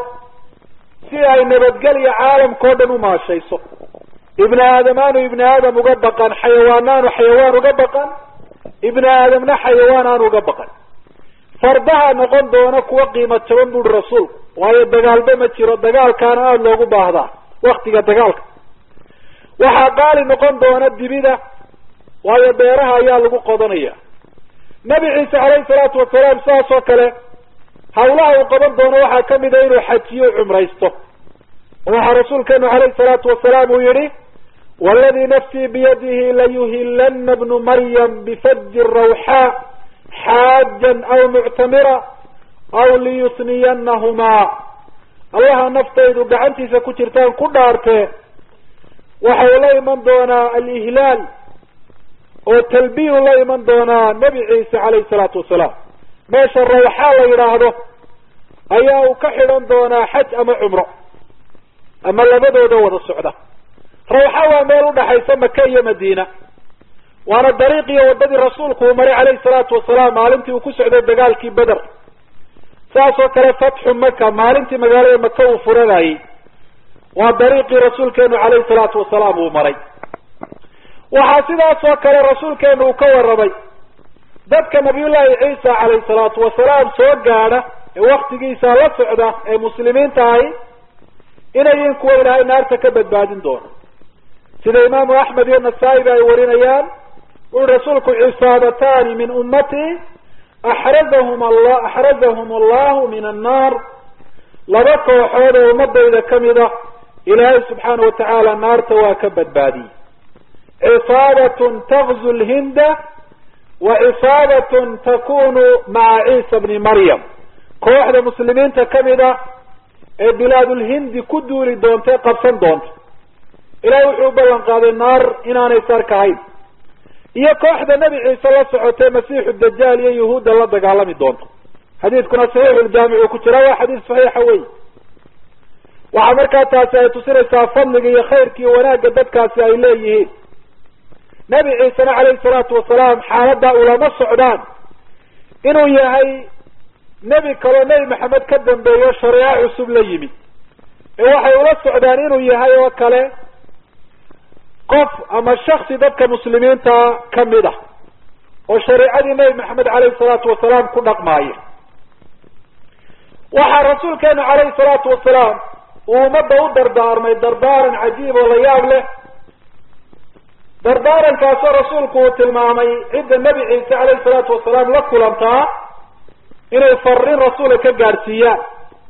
si ay nabadgelya caalamkao dhan u maashayso ibni aadam aanu ibni aadam uga baqan xayawaan aanu xayawaan uga baqan ibni aadamna xayawaan aanu uga baqan fardaha noqon doona kuwa qiimo jaban buuri rasuulku waayo dagaalba ma jiro dagaalkaana aada loogu baahdaa waktiga dagaalka waxaa qaali noqon doona dibida waayo beeraha ayaa lagu qodanaya nebi ciise calayhi salaatu wasalaam sidaas oo kale hawlaha uu qaban doono waxaa kamid a inuu xajiyo cumraysto waxaa rasuulkeenu calayhi salaatu wasalaam uu yihi waladii nafsii biyadihi layuhilana bnu maryam bifaji rawxaa xaajan aw muctamira aw liyusniyanahumaa allaha naftaydu gacantiisa ku jirtaan ku dhaartee waxa uu la iman doonaa alihlaal oo talbiyu la iman doonaa nebi ciise calayhi salaatu wasalaam meesha rawxaa la yidhaahdo ayaa uu ka xidhan doonaa xaj ama cumro ama labadooda wada socda rawxa waa meel udhaxaysa maka iyo madiina waana dariiqiyo wadadii rasuulku uu maray calayhi salaatu wasalaam maalintii uu ku socday dagaalkii beder saas oo kale fatxu maka maalintii magaalada maka uu furanayey waa dariiqii rasuulkeenu calayhi salaatu wasalaam uu maray waxaa sidaas oo kale rasuulkeenu uu ka warramay dadka nabiyullaahi ciisa calayhi salaatu wasalaam soo gaadha ee waktigiisa la socda ee muslimiinta ahi inayin kuwa ilaahay naarta ka badbaadin doono sida imaamu axmed iyo nasaa-iba ay warinayaan ui rasuulku cisaabatani min ummatii axrazahum alla axrazahum allahu min annaar laba kooxood oo ummadayda kamid ah ilaahay subxaana watacaala naarta waa ka badbaadiyey cisaabatun tagzu lhinda wa cisaabatun takunu maca ciisa bni maryam kooxda muslimiinta kamid ah ee bilaadulhindi ku duuli doonta ee qabsan doonta ilahay wuxuu u ballan qaaday naar inaanay sarkahayn iyo kooxda nebi ciise la socotay masiixu dajaal iyo yuhuudda la dagaalami doonto xadiidkuna saxiixuljaamic uu ku jira waa xadiis saxiixa wey waxaa markaa taasi ay tusinaysaa fadliga iyo khayrka iyo wanaagga dadkaasi ay leeyihiin nebi ciisena calayhi salaatu wasalaam xaaladda ulama socdaan inuu yahay nebi kaloo nebi maxamed ka dambeeyo shareeco cusub la yimi ee waxay ula socdaan inuu yahay oo kale qof ama shaksi dadka muslimiinta kamid ah oo shareicadii nebi maxamed caleyhi salaatu wasalaam ku dhaqmaaya waxaa rasuulkeenu caleyhi salaatu wasalaam uu ummadda u dardaarmay dardaaran cajiib oo la yaab leh dardaarankaasoo rasuulku uu tilmaamay cidda nebi ciise caleyhi salaatu wasalaam la kulantaa inay farin rasuula ka gaadhsiiyaan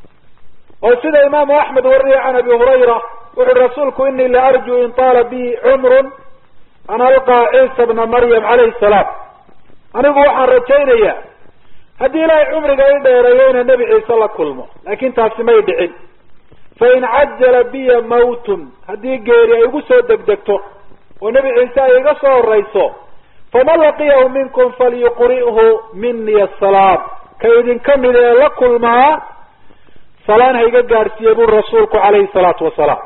oo sida imaamu axmed wariyay can abi hurayra wuxu uhi rasuulku inii la arjuu in taala bi cumrun an alqaa ciisa bna maryam calayhi salaam anigu waxaan rajaynayaa haddii ilaahay cumriga i dheereeyo ina nebi ciise la kulmo laakin taasi may dhicin fain cajala biya mawtun haddii geeri ay igu soo degdegto oo nebi ciise ay iga soo horeyso faman laqiyahu minkum falyuqri'hu mini asalaam ka idinka mid ee la kulmaa salaan ha iga gaadhsiiye buri rasuulku calayhi salaatu wasalaam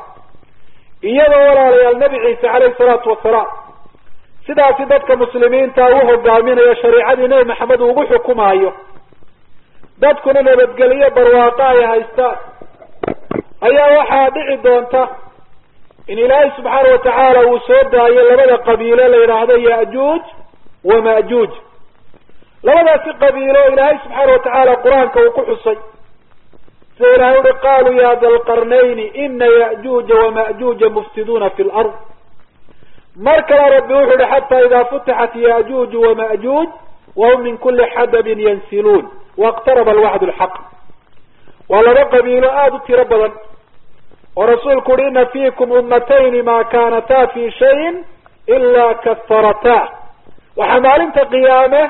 iyadoo walaalayaal nebi ciise calayhi salaatu wasalaam sidaasi dadka muslimiinta u hogaaminayo shariicadii nebi maxamed uu ugu xukumaayo dadkuna nabadgelyo barwaaqo ay haystaan ayaa waxaa dhici doonta in ilaahay subxaana watacaala uu soo daayo labada qabiilo la yidhaahdo ya'juuj wa ma'juuj labadaasi qabiilo ilaahay subxaana watacaala qur-aanka uu ku xusay sida ilahay uhi qaluu ya da lqarnayni ina ya'juuja wama'juuja mufsiduuna fi lard mar kale rabbi wuxu uhi xata ida futixat ya'juuj wama'juuj wahum min kuli xadabin yansiluun waqtaraba alwacd lxaq waa laba qabiilo aada u tiro badan oo rasuulku uhi ina fiikum ummatayni ma kaanataa fi shayin ila kafarata waxaa maalinta qiyaame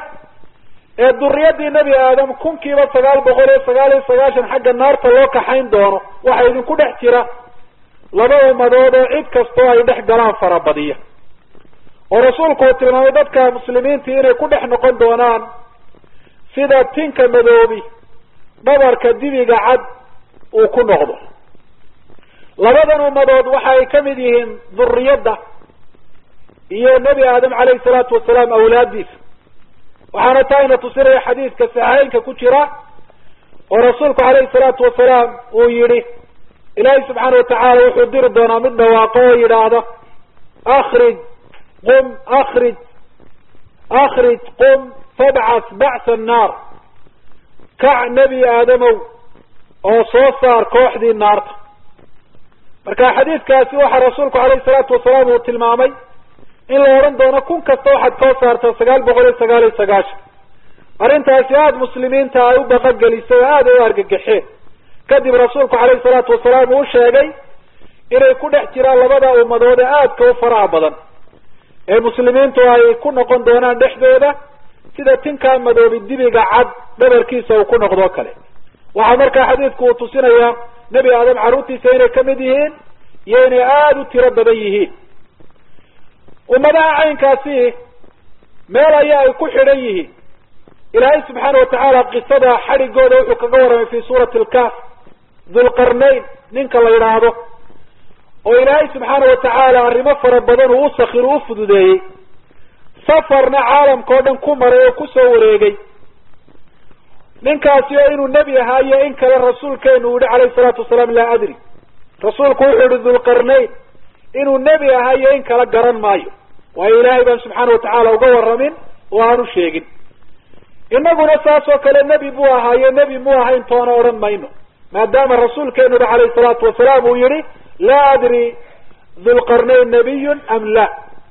ee duriyadii nebi aadam kunkiiba sagaal boqol iyo sagaal iyo sagaashan xagga naarta loo kaxayn doono waxaa idinku dhex jira laba ummadood oo cid kastoo ay dhex galaan farabadiya oo rasuulku uu tilmaamay dadka muslimiintii inay ku dhex noqon doonaan sida tinka madoobi dhabarka dibiga cad uu ku noqdo labadan ummadood waxa ay kamid yihiin duriyadda iyo nebi aadam calayhi salaatu wasalaam awlaadiisa waxaana taa ina tusinaya xadiidka saxeynka ku jira oo rasuulku calayhi salaatu wasalaam uu yihi ilaahay subxaana watacaala wuxuu diri doonaa mid dhawaaqo oo yidhaahda akrij qum akrij akrij qum fabcas bacsa annaar kac nebi aadamow oo soo saar kooxdii naarta marka xadiidkaasi waxaa rasuulku calayhi salaatu wasalaam uu tilmaamay in la odhan doono kun kasta waxaad soo saartaa sagaal boqol iyo sagaal iyo sagaashan arrintaasi aada muslimiinta ay u baqagelisay oo aada u argagaxeen kadib rasuulku calayhi salaatu wasalaam uu sheegay inay ku dhex jiraan labada ummadood ee aadka u faraha badan ee muslimiintu ay ku noqon doonaan dhexdooda sida tinkaa madoobi dibiga cad dhabarkiisa uu ku noqdoo kale waxaa markaa xadiidku uu tusinayaa nebi aadam carruurtiisa inay kamid yihiin iyo inay aada u tiro badan yihiin ummadaha caynkaasi meel ayaa ay ku xidhan yihiin ilaahay subxaana watacaala qisada xadhigooda wuxuu kaga warramay fi suurati alkaf dulqarnayn ninka la yidhaahdo oo ilaahay subxaana watacaala arrimo fara badan uu usakir u fududeeyey safarna caalamka oo dhan ku maray oo kusoo wareegay ninkaasi oo inuu nebi ahaa iyo in kale rasuulkeenu uu yihi calayhi salaatu wasalaam laa adri rasuulku wuxuu yihi dulqarnayn inuu nebi ahaa iyo in kala garan maayo waayo ilaahay baan subxaana watacaala uga warramin oo aanu sheegin inaguna saas oo kale nebi buu ahaayo nebi mu ahayn toona odhan mayno maadaama rasuulkeenuba calayhi salaatu wasalaam uu yihi laa adri dulqarnayn nabiyun am la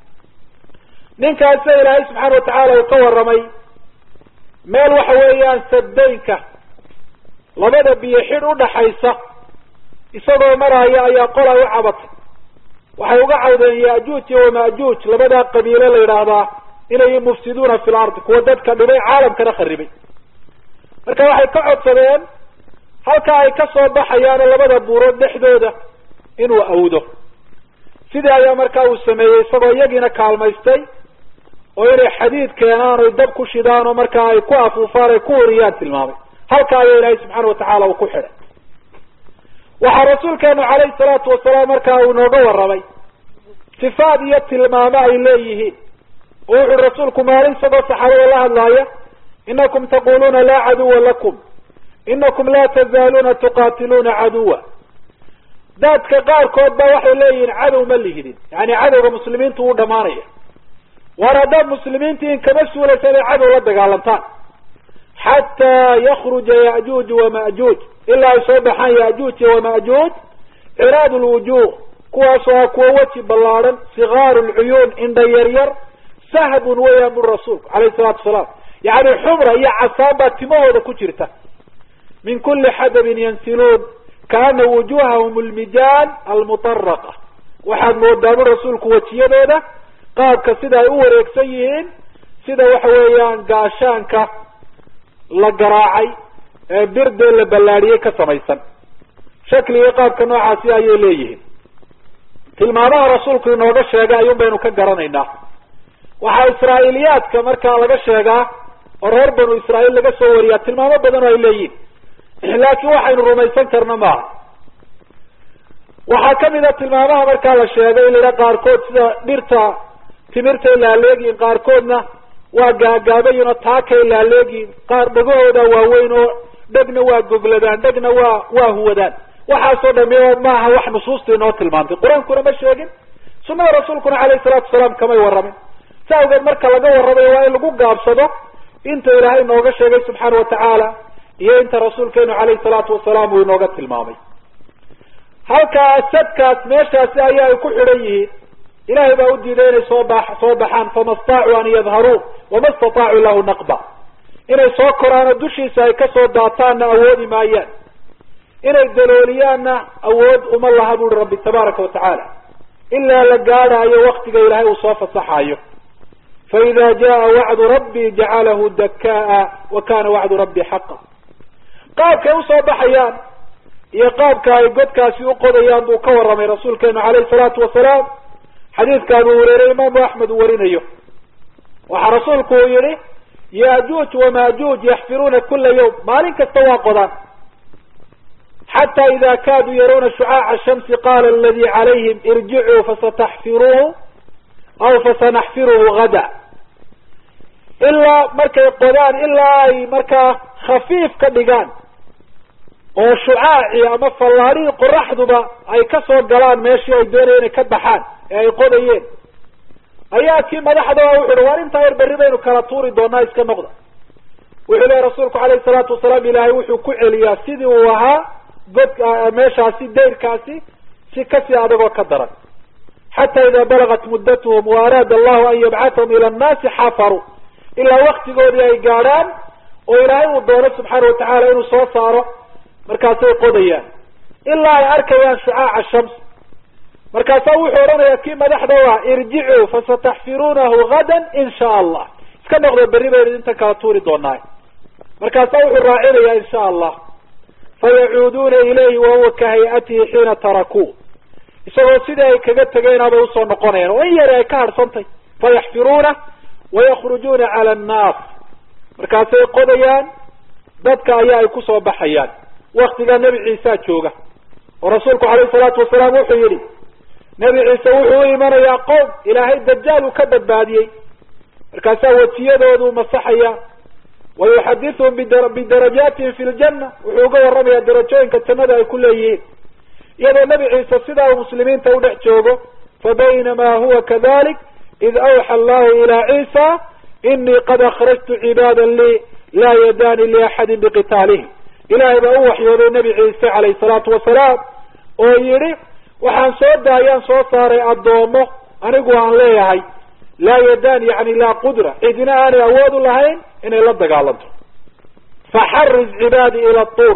ninkaasa ilaahay subxaana watacaala uu ka warramay meel waxa weeyaan saddaynka labada biyo xidh udhaxaysa isagoo maraya ayaa qola u cabatay waxay uga cawdeen yaajuuj iyo wamaajuuj labadaa qabiilo la yidhaahdaa inay mufsiduuna fi lardi kuwa dadka dhibay caalamkana kharibay marka waxay ka codsadeen halka ay ka soo baxayaano labada buurood dhexdooda inuu awdo sidii ayaa markaa uu sameeyey isagoo iyagiina kaalmaystay oo inay xadiid keenaan oy dab ku shidaan oo markaa ay ku afuufaan ay ku uriyaan tilmaamay halka ayaa ilaahay subxaana watacaala uu ku xidhay waxaa rasuulkeenu calayhi salaatu wasalaam markaa uu inooga warramay sifaad iyo tilmaamo ay leeyihiin oo wuxuui rasuulku maalin isagoo saxaabada la hadlaaya inakum taquluuna laa caduwa lakum inakum laa tazaaluuna tuqatiluuna caduwa daadka qaarkood ba waxay leeyihiin cadow ma lihidin yani cadowga muslimiintu wuu dhamaanaya waar haddaad muslimiintiin kama suulaysa inay cadow la dagaalantaan xataa yakruja ya'juuj wama'juuj ilaa ay soo baxaan ya'juuj iyo wama'juuj ciraad lwujuh kuwaasoo ah kuwa weji ballaadhan sikaaru lcuyuun indha yaryar sahbun weeyaan buri rasuulku alayhi salaatu wasalaam yani xumra iyo casaan baa timahooda ku jirta min kuli xadabin yansiluun kaana wujuhahum lmijaan almutaraqa waxaad moodaa buri rasuulku wejiyadooda qaabka sida ay u wareegsan yihiin sida waxa weeyaan gaashaanka la garaacay ee birdee la ballaadhiyey ka samaysan shakliga qaabka noocaasi ayay leeyihiin tilmaamaha rasuulku inooga sheegay ayuun baynu ka garanaynaa waxaa israa'iiliyaadka markaa laga sheegaa oo reer banu israa'iil laga soo wariyaa tilmaamo badan oo ay leeyihin laakiin waxaynu rumaysan karna maaha waxaa kamid a tilmaamaha markaa la sheegay in la yidhaha qaarkood sida dhirta timirtay laaleegiin qaarkoodna waa gaagaabayin oo taakay laaleegiin qaar dhegahooda waaweyn oo dhegna waa gogladaan dhegna waa waa huwadaan waxaasoo dhami maaha wax nusuusta inoo tilmaantay qur-aankuna ma sheegin sunada rasuulkuna alayhi salaatu wasalaam kamay warramin sa awgeed marka laga warramayo waa in lagu gaabsado inta ilaahay inooga sheegay subxaana watacaala iyo inta rasuulkeenu alayhi salaatu wasalaam uu inooga tilmaamay halkaa sadkaas meeshaasi ayaa ay ku xidhan yihiin ilahay baa u diiday inay soo ba soo baxaan fama staacuu an yadharuu wama istataacu lahu naqba inay soo koraanoo dushiisa ay kasoo daataanna awoodi maayaan inay dalooliyaanna awood uma laha buri rabbi tabaaraka watacaala ilaa la gaadhaayo waktiga ilaahay uu soo fasaxaayo faida jaa wacdu rabbi jacalahu dakaa wa kana wacdu rabbi xaqa qaabkay usoo baxayaan iyo qaabka ay godkaasi uqodayaan buu ka warramay rasuulkeenu alayhi salaatu wasalaam xadiidka abu hureyre imaamu axmed uu warinayo waxaa rasuulku uu yihi yajuuj wamajuuj yaxfiruuna kula yawm maalin kasta waa qodaan xata ida kaaduu yarawna shucaaca shamsi qaala aladi calayhim irjicuu fasataxfiruuhu aw fasanaxfiruhu gada ilaa markay qodaan ilaa ay markaa khafiif ka dhigaan oo shucaacii ama fallaadhihii qoraxduba ay kasoo galaan meeshii ay doonaya inay ka baxaan ee ay qodayeen ayaa kii madaxda wuxu uhi war intaa yar berri baynu kala tuuri doonaa iska noqda wuxuu lehy rasuulku alayhi salaatu wasalaam ilaahay wuxuu ku celiyaa sidii uu ahaa god meeshaasi dayrkaasi si kasii adagoo ka daran xata ida balagat muddatuhum wa araada allahu an yabcatahum ila annaasi xafaruu ilaa waktigoodii ay gaadhaan oo ilaahay uu doono subxaana watacaala inuu soo saaro markaasay qodayaan ilaa ay arkayaan shucaaca shams markaasaa wuxuu odhanayaa kii madaxda waa irjicuu fasataxfiruunahu gadan in sha allah iska noqdo berri baynu inta kala tuuri doonaa markaasaa wuxuu raacinayaa in sha allah fayacuuduuna ilayhi wahuwa ka hay-atihi xiina tarakuu isagoo sidii ay kaga tegeenabay usoo noqonayaan oo in yari ay ka hadhsantay fayaxfiruuna wayakhrujuuna cala annaas markaasay qodayaan dadka ayaa ay kusoo baxayaan waktigaa nebi ciisa jooga oo rasuulku alayhi salaatu wasalaam wuxuu yihi nebi ciise wuxuu u imanayaa qowm ilaahay dajaal uu ka badbaadiyey markaasaa wejiyadoodu masaxaya wa yuxadithuhum bidarajaatihim fi ljanna wuxuu uga warramayaa darajooyinka jannada ay ku leeyihiin iyadoo nebi ciise sidaa uu muslimiinta udhex joogo fabaynamaa huwa kadalik id awxa allahu ilaa ciisa inii qad akhrajtu cibaada lii laa yadaani liaxadin biqitaalihim ilaahay baa u waxyooday nebi ciise calayhi salaatu wasalaam oo yidhi waxaan soo daayaan soo saaray addoomo anigu aan leeyahay laa yadaan yani laa qudra cidina aanay awood u lahayn inay la dagaalanto faxariz cibaadi ila tuur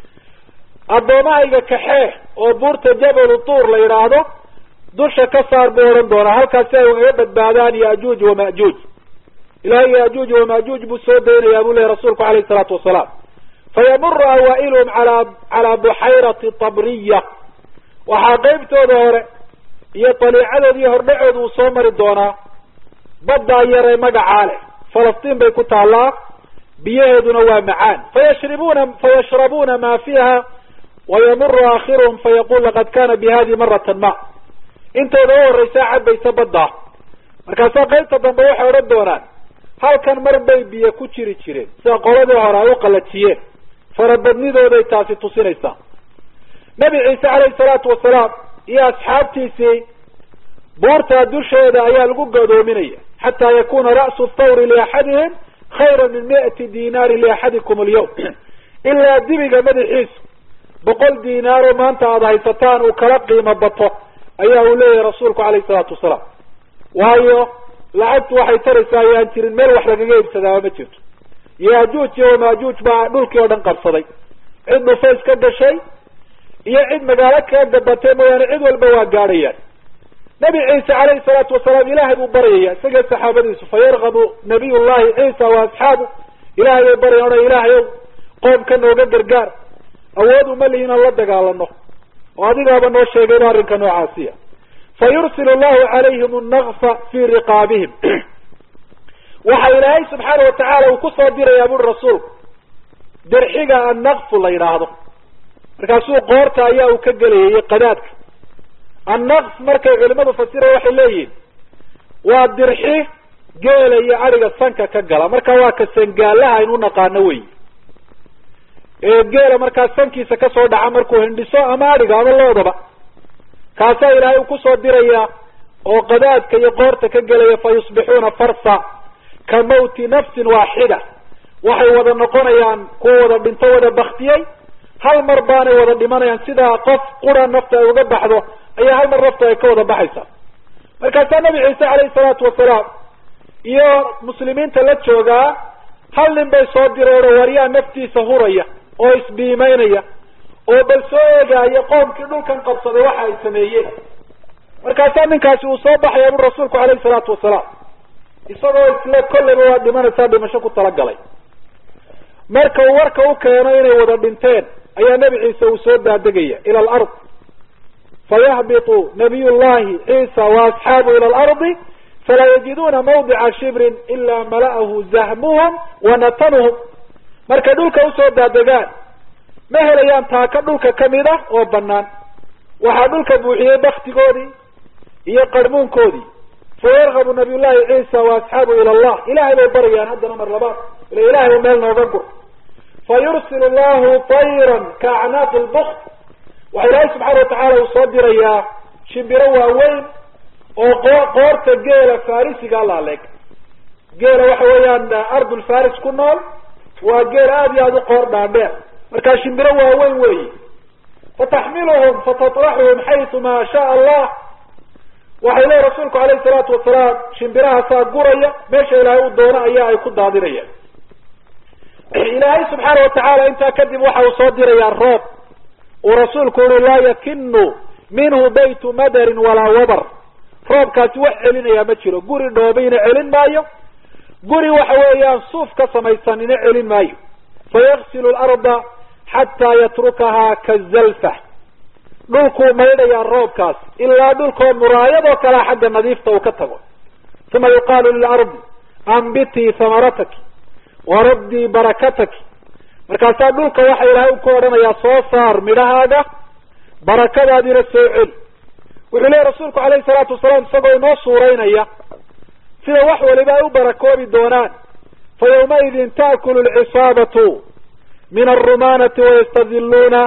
addoomahayga kaxee oo buurta jabalu tuur la yidhaahdo dusha ka saar buu odhan doonaa halkaas si ay ugaga badbaadaan yajuuj wamajuuj ilahay yajuuj wamajuuj buu soo daynayaa buu lehy rasuulku alayhi salaatu wasalaam fayamuru awaa'iluhum ala calaa buxayrati tabriya waxaa qeybtooda hore iyo daliicadooda iyo hordhacooda uu soo mari doonaa baddaa yar ee magacaa leh falastiin bay ku taallaa biyaheeduna waa macaan fayashribuna fayashrabuuna ma fiiha wayamuru aakhiruhum fayaqul laqad kana bi hadihi maratan ma intooda u horreysaa cabaysa baddaa markaasaa qaybta dambe waxay odhan doonaan halkan mar bay biyo ku jiri jireen sida qoladii hore ay u qalajiyeen farabadnidooday taasi tusinaysaa nebi ciise calayhi salaatu wasalaam iyo asxaabtiisii buurtaa dusheeda ayaa lagu gadoominaya xataa yakuna ra'su thawri liaxadihim khayra min mi'ati dinaari liaxadikum alyawm ilaa dibiga madaxiisu boqol dinaaroo maanta aada haysataan uu kala qiimo bato ayaa uu leeyahay rasuulku calayhi salaatu wasalaam waayo lacagtu waxay taraysaa ayaan jirin meel wax lagaga iibsadaaba ma jirto yaajuuj iyo wamaajuuj baa dhulkii oo dhan qabsaday cid dhufays ka gashay iyo cid magaalo kaga gabatay mooyaane cid walba waa gaadhayaan nabi ciise calayhi salaatu wasalaam ilaahay buu baryaya isaga saxaabadiisu fa yargabu nabiy llahi ciisa wa asxaabu ilahay bay baryayan odhan ilaahay ow qoomka nooga gargaar awood uma lihi inaan la dagaalano oo adigaaba noo sheegay inu arrinka noocaasiya fa yursil llahu calayhim annaqfa fii riqaabihim waxa ilaahay subxaana watacaala uu kusoo dirayaa buri rasuulku dirxiga annaqfu la yidhaahdo markaasuu qoorta ayaa uu ka gelayay qadaadka annaqf markay culimadu fasiraya waxay leeyihin waa dirxi geela iyo adhiga sanka ka gala marka waa ka sangaalaha aynu naqaano wey ee geela markaa sankiisa kasoo dhaca markuu hindhiso ama adhiga ama loodaba kaasaa ilaahay uu kusoo diraya oo qadaadka iyo qoorta ka gelaya fa yusbixuuna farsa ka mawti nafsin waaxida waxay wada noqonayaan kuwa wada dhinto wada baktiyey hal mar baanay wada dhimanayaan sidaa qof qura nafta ay uga baxdo ayaa hal mar nafta ay ka wada baxaysaa markaasaa nabi ciise calayhi salaatu wasalaam iyo muslimiinta la joogaa hal nin bay soo direen oo waryaa naftiisa huraya oo isbiimeynaya oo bal soo eegaayo qoomkii dhulkan qabsaday waxa ay sameeyeen markaasaa ninkaasi uu soo baxaya bui rasuulku calayhi salaatu wasalaam isagoo isle kolleyba waa dhimanaysaa dhimasho ku talagalay marka uu warka u keeno inay wada dhinteen ayaa nebi ciise uu soo daadegaya ila alard fayahbitu nabiy llahi ciisa wa asxaabu ila alardi falaa yajiduna mawdica shibrin ilaa mala'ahu zahmuhum wa natanuhum markay dhulka usoo daadegaan ma helayaan taaka dhulka kamid ah oo banaan waxaa dhulka buuxiyey baktigoodii iyo qarmuunkoodii fayargabu nabiy llahi ciisa wa asxaabu ila allah ilahay bay barayaan haddana mar labaad ila ilahay u meel nooga gur fa yursil llahu tayran ka acnaaqi lbukt waxa ilaahay subxaana watacaala uu soo dirayaa shimbiro waaweyn oo qoo qoorta geela farisiga laaleeg geela waxa weeyaan ardul faris ku nool waa geel aada iyo aada u qoor dhaadheer markaa shimbiro waaweyn weyi fataxmiluhum fatatraxuhum xaytu maa shaa allah waxay leeyi rasuulku alayhi salaatu wasalaam shimbirahaasaa guraya meesha ilaahay uu doono ayaa ay ku daadinayaan ilaahay subxaana watacaala intaa kadib waxa uu soo dirayaa roob uu rasuulku uri laa yakinu minhu baytu madarin walaa wabar roobkaasi wax celinayaa ma jiro guri dhoobayna celin maayo guri waxa weeyaan suuf ka samaysanina celin maayo fayaksilu larda xataa yatrukahaa kazalfa dhulkuu maydhayaa roobkaas ilaa dhulkoo muraayadoo kalea xagga nadiifta uu ka tago uma yuqaalu lilardi ambitii hamarataki waradii barakataki markaasaa dhulka waxa ilaahay ku odhanayaa soo saar midhahaaga barakadaadiina soo celi wuxuu leehy rasuulku alayhi salaatu wasalaam isagoo inoo suuraynaya sida wax waliba ay u barakoobi doonaan fa yawmaidin taakulu lcisaabatu min alrumanati wayastadiluuna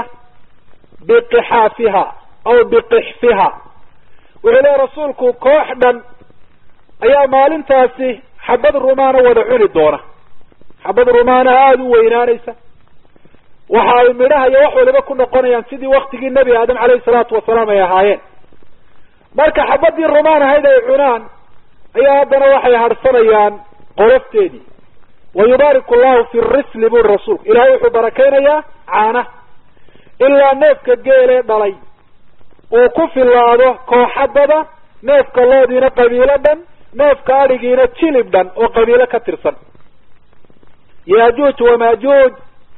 biqixaafiha aw biqixfiha wuxuu leehy rasuulku koox dhan ayaa maalintaasi xabad rumaana wada cuni doona xabad rumaana aada u weynaanaysa waxa ay midhaha iyo wax waliba ku noqonayaan sidii waktigii nebi aadam calayhi salaatu wasalaam ay ahaayeen marka xabadii rumaan ahayd ay cunaan ayaa haddana waxay harsanayaan qolofteedii wa yubaariku llahu fi risli buri rasuulku ilahay wuxuu barakaynayaa caana ilaa neefka geelee dhalay uu ku filaado kooxadada neefka loodiina qabiilo dhan neefka adhigiina jilib dhan oo qabiilo ka tirsan yaajuuj wamaajuuj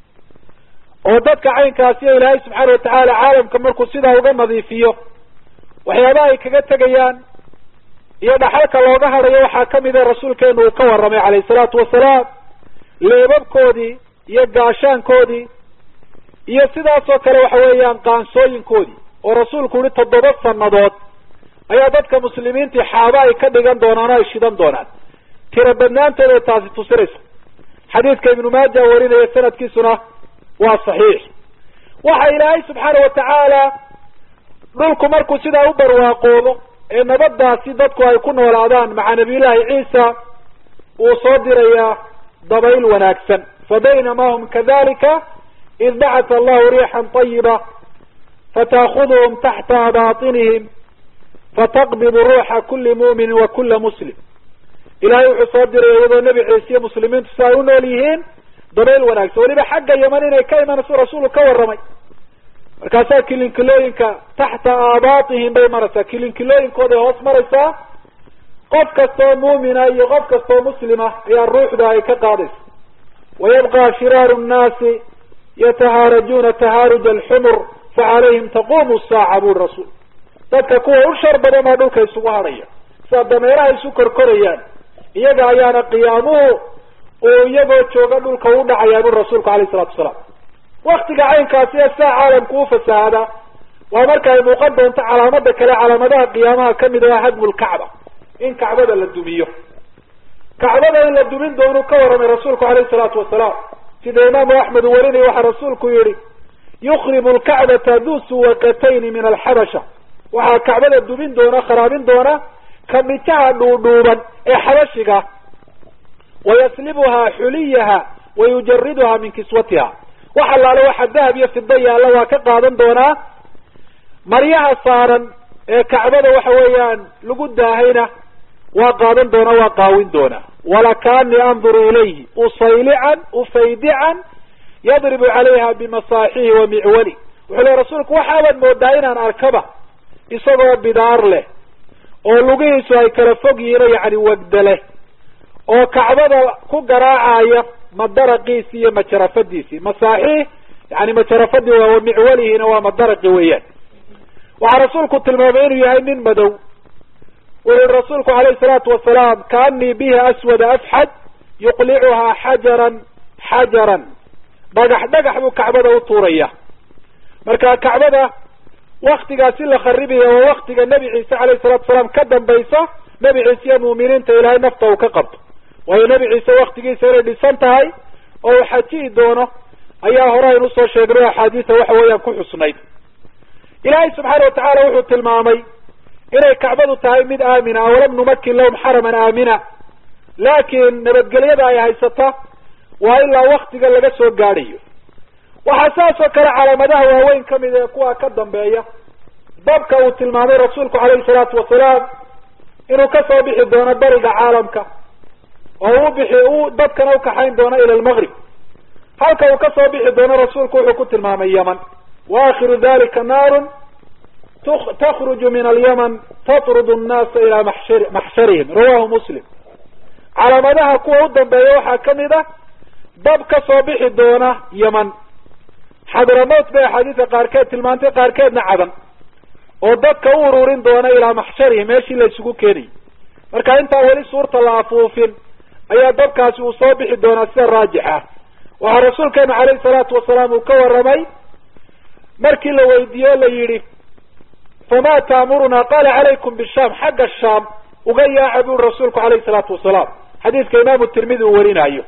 oo dadka caynkaasiyo ilaahay subxaana watacaala caalamka markuu sidaa uga nadiifiyo waxyaabaha ay kaga tegayaan iyo dhaxalka looga hadhayo waxaa kamida rasuulkeenu uu ka warramay calayhi salaatu wasalaam leebabkoodii iyo gaashaankoodii iyo sidaasoo kale waxa weeyaan qaansooyinkoodii oo rasuulku yihi toddoba sanadood ayaa dadka muslimiintii xaaba ay ka dhigan doonaan o ay shidan doonaan tira badnaantooda ay taasi tusinaysa xadiidka ibnu maaja warinaya sanadkiisuna waa saxiix waxa ilaahay subxaana watacaala dhulku markuu sidaa u barwaaqoobo ee nabadaasi dadku ay ku noolaadaan maca nabiyullaahi ciisa uu soo dirayaa dabayl wanaagsan fa baynama hum kadalika id bacata allahu riixan طayiba fataakuduhum taxta baaطinihim fataqbidu ruuxa kuli mu'minin wa kula muslim ilahay wuxuu soo diraya iyadoo nebi ciise iyo muslimiintu si ay u nool yihiin dabayl wanaagsan weliba xagga yaman inay ka imanayso rasuulku ka warramay markaasaa kilinkilooyinka taxta aabaatihim bay maraysaa kilinkilooyinkooday hoos maraysaa qof kastoo muumina iyo qof kastoo muslima ayaa ruuxda ay ka qaadaysa wayabqa shiraaru nnaasi yatahaarajuuna tahaaruj alxumur facalayhim taqumu saaca buri rasuul dadka kuwa u shar badan baa dhulka isugu hadhaya sidaa dameeraha isu korkorayaan iyaga ayaana qiyaamuhu uu iyagoo jooga dhulka u dhacayaa buri rasuulku alayh isalatu wasalaam waktiga caynkaasi ee saa caalamku u fasahaada waa marka ay muuqan doonto calaamada kale calaamadaha qiyaamaha kamid ah hadmu lkacba in kacbada la dumiyo kacbada in la dumin doonu ka warramay rasuulku alayhi salaatu wasalaam sida imaamu axmed uu warinaya waxaa rasuulku yihi yukribu lkacbata du suwaqatayni min alxabasha waxaa kacbada dumin doona kharaabin doona kamitaha dhuudhuuban ee xabashiga wayaslibuhaa xuliyaha wayujariduha min kiswatiha wax allaale waxa dahab iyo fida yaalla waa ka qaadan doonaa maryaha saaran ee kacbada waxa weeyaan lagu daahayna waa qaadan doona waa qaawin doonaa walakaanii anduru ilayhi usaylican ufaydican yadribu calayha bimasaaxihi wa micwali wuxuu le rasuulku waxaabaad moodaa inaan arkaba isagoo bidaar leh oo lugihiisu ay kala fog yihiin oo yacni wagda leh oo kacbada ku garaacaya madaraqiisi iyo majarafadiisii masaaxiih yani majarafadii waa micwalihiina waa madaraqi weeyaan waxaa rasuulku tilmaamay inuu yahay nin madow wuxu yihi rasuulku alayhi salaatu wasalaam kaanii bihi aswada afxad yuqlicuhaa xajaran xajaran dhagax dhagax buu kacbada u tuuraya marka kacbada waktigaasi la kharibaya waa waktiga nebi ciise alayhi salatu salaam ka dambaysa nebi ciise iyo muuminiinta ilaahay nafta uu ka qabto waayo nebi ciise waktigiisa inay dhisan tahay oo uu xaji'i doono ayaa hore aynu usoo sheegnay axaadiisa waxa weeyaan ku xusnayd ilaahay subxaana watacaala wuxuu tilmaamay inay kacbadu tahay mid aamina awalam numakin lahum xaraman aamina laakiin nabadgelyada ay haysata waa ilaa waktiga laga soo gaadhayo waxaa saas oo kale calaamadaha waaweyn kamid ee kuwa ka dambeeya dabka uu tilmaamay rasuulku calayhi salaatu wasalaam inuu kasoo bixi doono bariga caalamka oo u bixi u dadkana ukaxayn doono ila lmaqrib halka uu kasoo bixi doono rasuulku wuxuu ku tilmaamay yaman wa akhiru dalika naarun takhruju min alyaman tatrudu nnaasa ilaa maxshar maxsharihim rawahu muslim calaamadaha kuwa u dambeeya waxaa kamid ah dab kasoo bixi doona yaman xadramowt bay axaadiisa qaarkeed tilmaantay qaarkeedna cadan oo dadka u ururin doona ilaa maxsharihi meeshii la isugu keenayay marka intaan weli suurta la afuufin ayaa dabkaasi uu soo bixi doonaa sida raajix ah waxaa rasuulkeenu calayhi salaatu wasalaam uu ka warramay markii la weydiiye o la yidhi fama taamuruna qaala calaykum bishaam xagga shaam uga yaaca buri rasuulku calayhi salaatu wasalaam xadiiska imaamu tirmidi uu warinaayo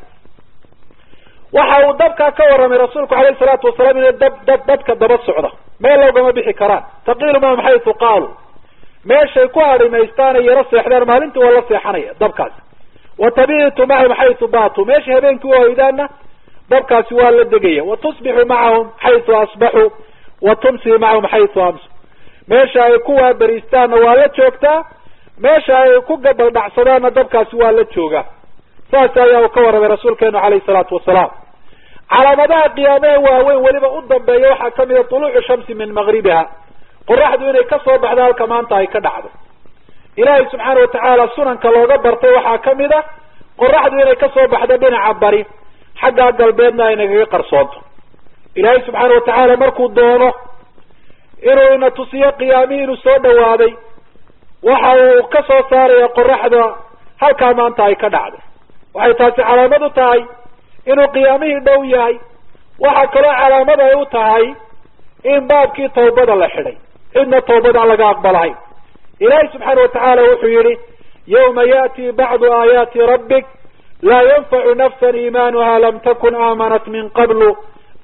waxa uu dabkaa ka warramay rasuulku alayhi salaatu wasalaam inay dab dab dadka daba socda meel logama bixi karaan taqiilu mahum xaytu qaaluu meeshay ku harimaystaan ay yaro seexdaan maalintii waa la seexanaya dabkaasi wa tabiitu macahum xaytu baatuu meesha habeenkii u hoydaanna dabkaasi waa la degaya wa tusbixu macahum xaytu asbaxuu wa tumsi macahum xaytu amsu meesha ay ku waaberiistaanna waa la joogtaa meesha ay ku gabaldhacsadaanna dabkaasi waa la joogaa saas ayaa uu ka warramay rasuulkeenu calayhi salaatu wasalaam calaamadaha qiyaamee waaweyn weliba u dambeeya waxaa kamid a tuluucu shamsi min maqribiha qoraxdu inay kasoo baxdo halka maanta ay ka dhacdo ilaahay subxaana watacaala sunanka looga bartay waxaa kamid a qoraxdu inay kasoo baxdo dhinaca bari xaggaa galbeedna ay nagaga qarsoonto ilaahay subxaana watacaala markuu doono inuu ina tusiyo qiyaamihii inuu soo dhawaaday waxa uu ka soo saaraya qoraxda halkaa maanta ay ka dhacdo waxay taasi calaamad u tahay inuu qiyaamihii dhow yahay waxaa kaloo calaamad ay u tahay in baabkii tawbada la xidhay cidna tawbada aan laga aqbalahayn ilaahay subxaana watacaala wuxuu yihi yawma ya'ti bacdu aayaati rabbik laa yanfacu nafsan iimaanuha lam takun aamanat min qablu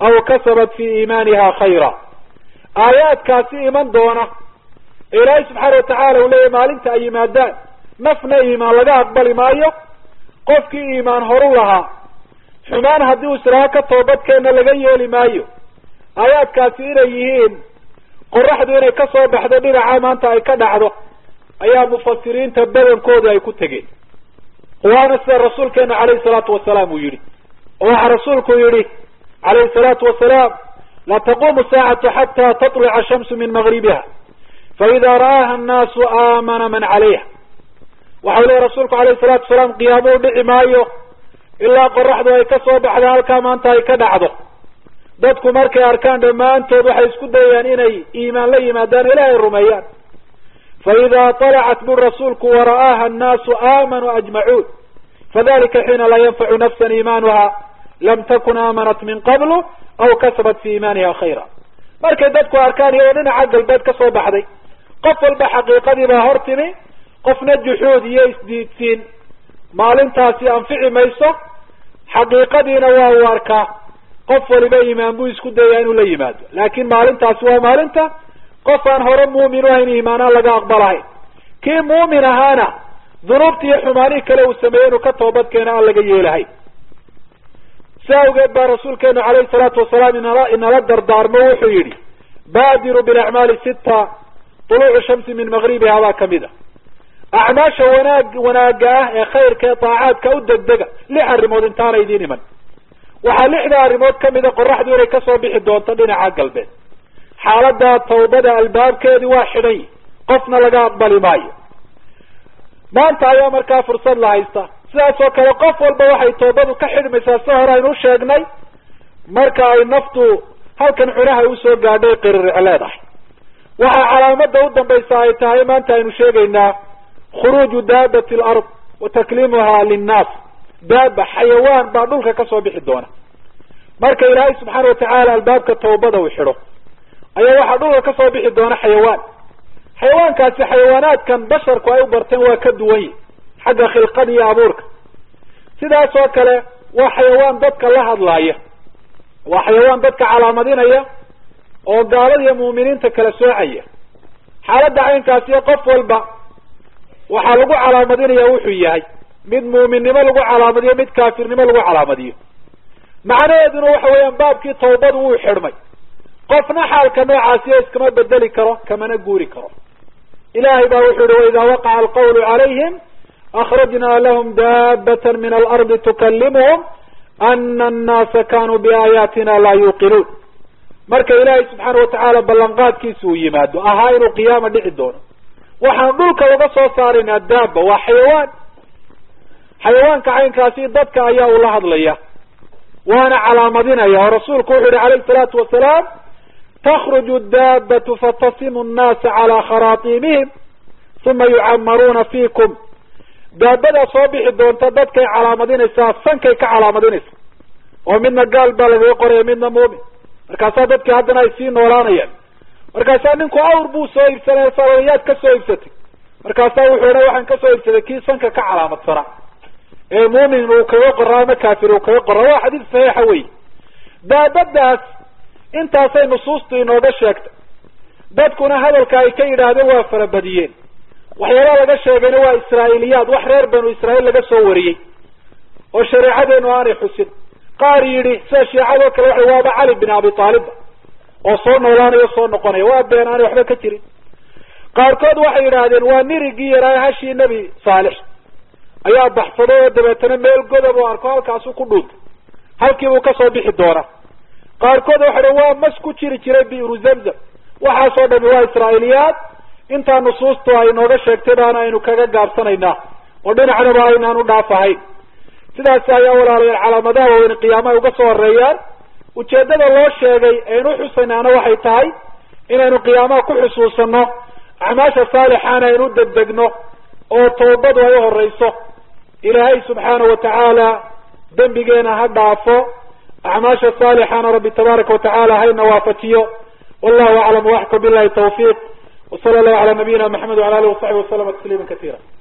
aw kasabat fi iimaaniha khayra aayaadkaasi iman doona ilaahay subxaana watacaala uu leeyahy maalinta ay yimaadaan nafna iimaan laga aqbali maayo qofkii iimaan horu lahaa xumaan haddii uu islaaha ka toobadkeenna laga yeeli maayo aayaadkaasi inay yihiin qoraxdu inay ka soo baxdo dhinaca maanta ay ka dhacdo ayaa mufasiriinta badankoodi ay ku tegeen waana sida rasuulkeena calayhi salaatu wasalaam uu yidhi oo waxaa rasuulku yidhi calayhi salaatu wasalaam la taqumu saacatu xata tatluca shamsu min magribiha faida ra'aaha annaasu aamana man calayha waxau leeya rasuulku alayhi salaatu wasalaam qiyaamuu dhici maayo ilaa qoraxdu ay ka soo baxda halkaa maanta ay ka dhacdo dadku markay arkaan dhammaantood waxay isku dayayaan inay iimaan la yimaadaan ilaahay rumeeyaan faida طalacat bu rasuulku wara'aaha annaasu aamanuu ajmacuun fadalika xiina laa yanfacu nafsa iimaanuha lam takun aamanat min qablu aw kasabat fi iimaaniha khayra markay dadku arkaan iyadoo dhinaca galbeed ka soo baxday qof walba xaqiiqadii baa hor timi qofna juxuud iyo isdiidsiin maalintaasi anfici mayso xaqiiqadiina waa uu arkaa qof waliba iimaan buu isku dayaa inuu la yimaado laakin maalintaasi waa maalinta qof aan hore muumin u ahayn iimaanaan laga aqbalahayn kii muumin ahaana dunuubtii iyo xumaanihii kale uu sameeyey inuu ka toobad keeno aan laga yeelahayn si awgeed baa rasuulkeenu calayhi salaatu wasalaam inala inala dardaarmo wuxuu yidhi baadiru bilacmaali sita tuluucu shamsi min magribiha baa kamid a acmaasha wanaag wanaagga ah ee khayrka ee daacaadka u degdega lix arrimood intaana idiin iman waxaa lixda arrimood kamida qoraxdu inay kasoo bixi doonto dhinaca galbeed xaalada tawbada albaabkeedi waa xidhan yi qofna laga aqbali maayo maanta ayaa markaa fursad la haysta sidaas oo kale qof walba waxay toobadu ka xidhmaysaa si hore aynu sheegnay marka ay naftu halkan cunaha usoo gaadhay qiririx leedahay waxaa calaamada u dambaysa ay tahay maanta aynu sheegaynaa khuruuju daabati alard wa takliimuha linnaas daaba xayawaan baa dhulka kasoo bixi doona marka ilaahay subxaana watacaala albaabka tawbada uu xidho ayaa waxaa dhulka kasoo bixi doona xayawaan xayawaankaasi xayawaanaadkan basharku ay u barteen waa ka duwan yi xagga khilqada iyo abuurka sidaas oo kale waa xayawaan dadka la hadlaaya waa xayawaan dadka calaamadinaya oo gaalada iyo mu'miniinta kala soocaya xaaladda caynkaasiyo qof walba waxaa lagu calaamadinaya wuxuu yahay mid muuminnimo lagu calaamadiyo mid kaafirnimo lagu calaamadiyo macnaheeduna waxa weeyaan baabkii tawbadu wuu xidhmay qofna xaalka noocaasiyo iskama bedeli karo kamana guuri karo ilahay baa wuxuu yihi waida waqaca alqawlu calayhim akrajna lahum daabata min alardi tukalimuhum ana annaasa kanuu biaayaatina laa yuuqinuun marka ilaahay subxaana watacaala ballanqaadkiisa uu yimaado ahaa inuu qiyaama dhici doono waxaan dhulka uga soo saaraynaa daaba waa xayawaan xayawaanka caynkaasi dadka ayaa ula hadlaya waana calaamadinaya oo rasuulku wuxu yihi calayhi salaatu wasalaam takruju daabatu fatasimu nnaasa calaa kharaatiimihim uma yucamaruuna fiikum daabadaa soo bixi doonta dadkay calaamadinaysaa sankay ka calaamadinaysa oo midna gaal baa lagaga qoraya midna muumin markaasaa dadkii haddana ay sii noolaanayaan markaasaa ninku awr buu soo iibsanaya sabayaad ka soo iibsatay markaasaa wuxuu odha waxaan kasoo iibsaday kii sanka ka calaamadsanaa ee muumin uu kaga qoraa ama kaafir uu kaga qoraa waa xadiis saxiixa wey daabadaas intaasay nusuustu inooga sheegtay dadkuna hadalka ay ka yidhaahdeen waa farabadiyeen waxyaalaha laga sheegayna waa israa'iiliyaad wax reer banu israa'iil laga soo wariyey oo shareecadeenu aanay xusin qaar yidhi sida shiicadoo kale waxa waaba cali bin abi taalibba oo soo noolaanayo soo noqonaya waa been aanay waxba ka jirin qaarkood waxay yidhaahdeen waa nirigii yaraa hashii nebi saalix ayaa baxsaday oo dabeetana meel godob oo arko halkaasu ku dhuuntay halkiibuu kasoo bixi doonaa qaarkood waxay dhan waa mas ku jiri jiray bi'ru zamzam waxaasoo dhami waa israa'iiliyaad intaa nusuustu ay nooga sheegtay baana aynu kaga gaabsanaynaa oo dhinacnaba aynaan u dhaafahayn sidaas ayaa walaalayaal calaamadaha waaweyn qiyaamaha uga soo horeeyaan ujeeddada loo sheegay aynu uxusaynaana waxay tahay inaynu qiyaamaha ku xusuusano acmaasha saalixaana aynu u degdegno oo toobadu ay u horeyso ilaahay subxaana watacaala dembigeena ha dhaafo acmaasha saalixana rabbi tabaaraka watacaala hayna waafajiyo wallahu aclam waxka billahi tawfiiq وصلى الله على نبينا محمد وعلى اله وصحبه وسلم تسليما كثيرا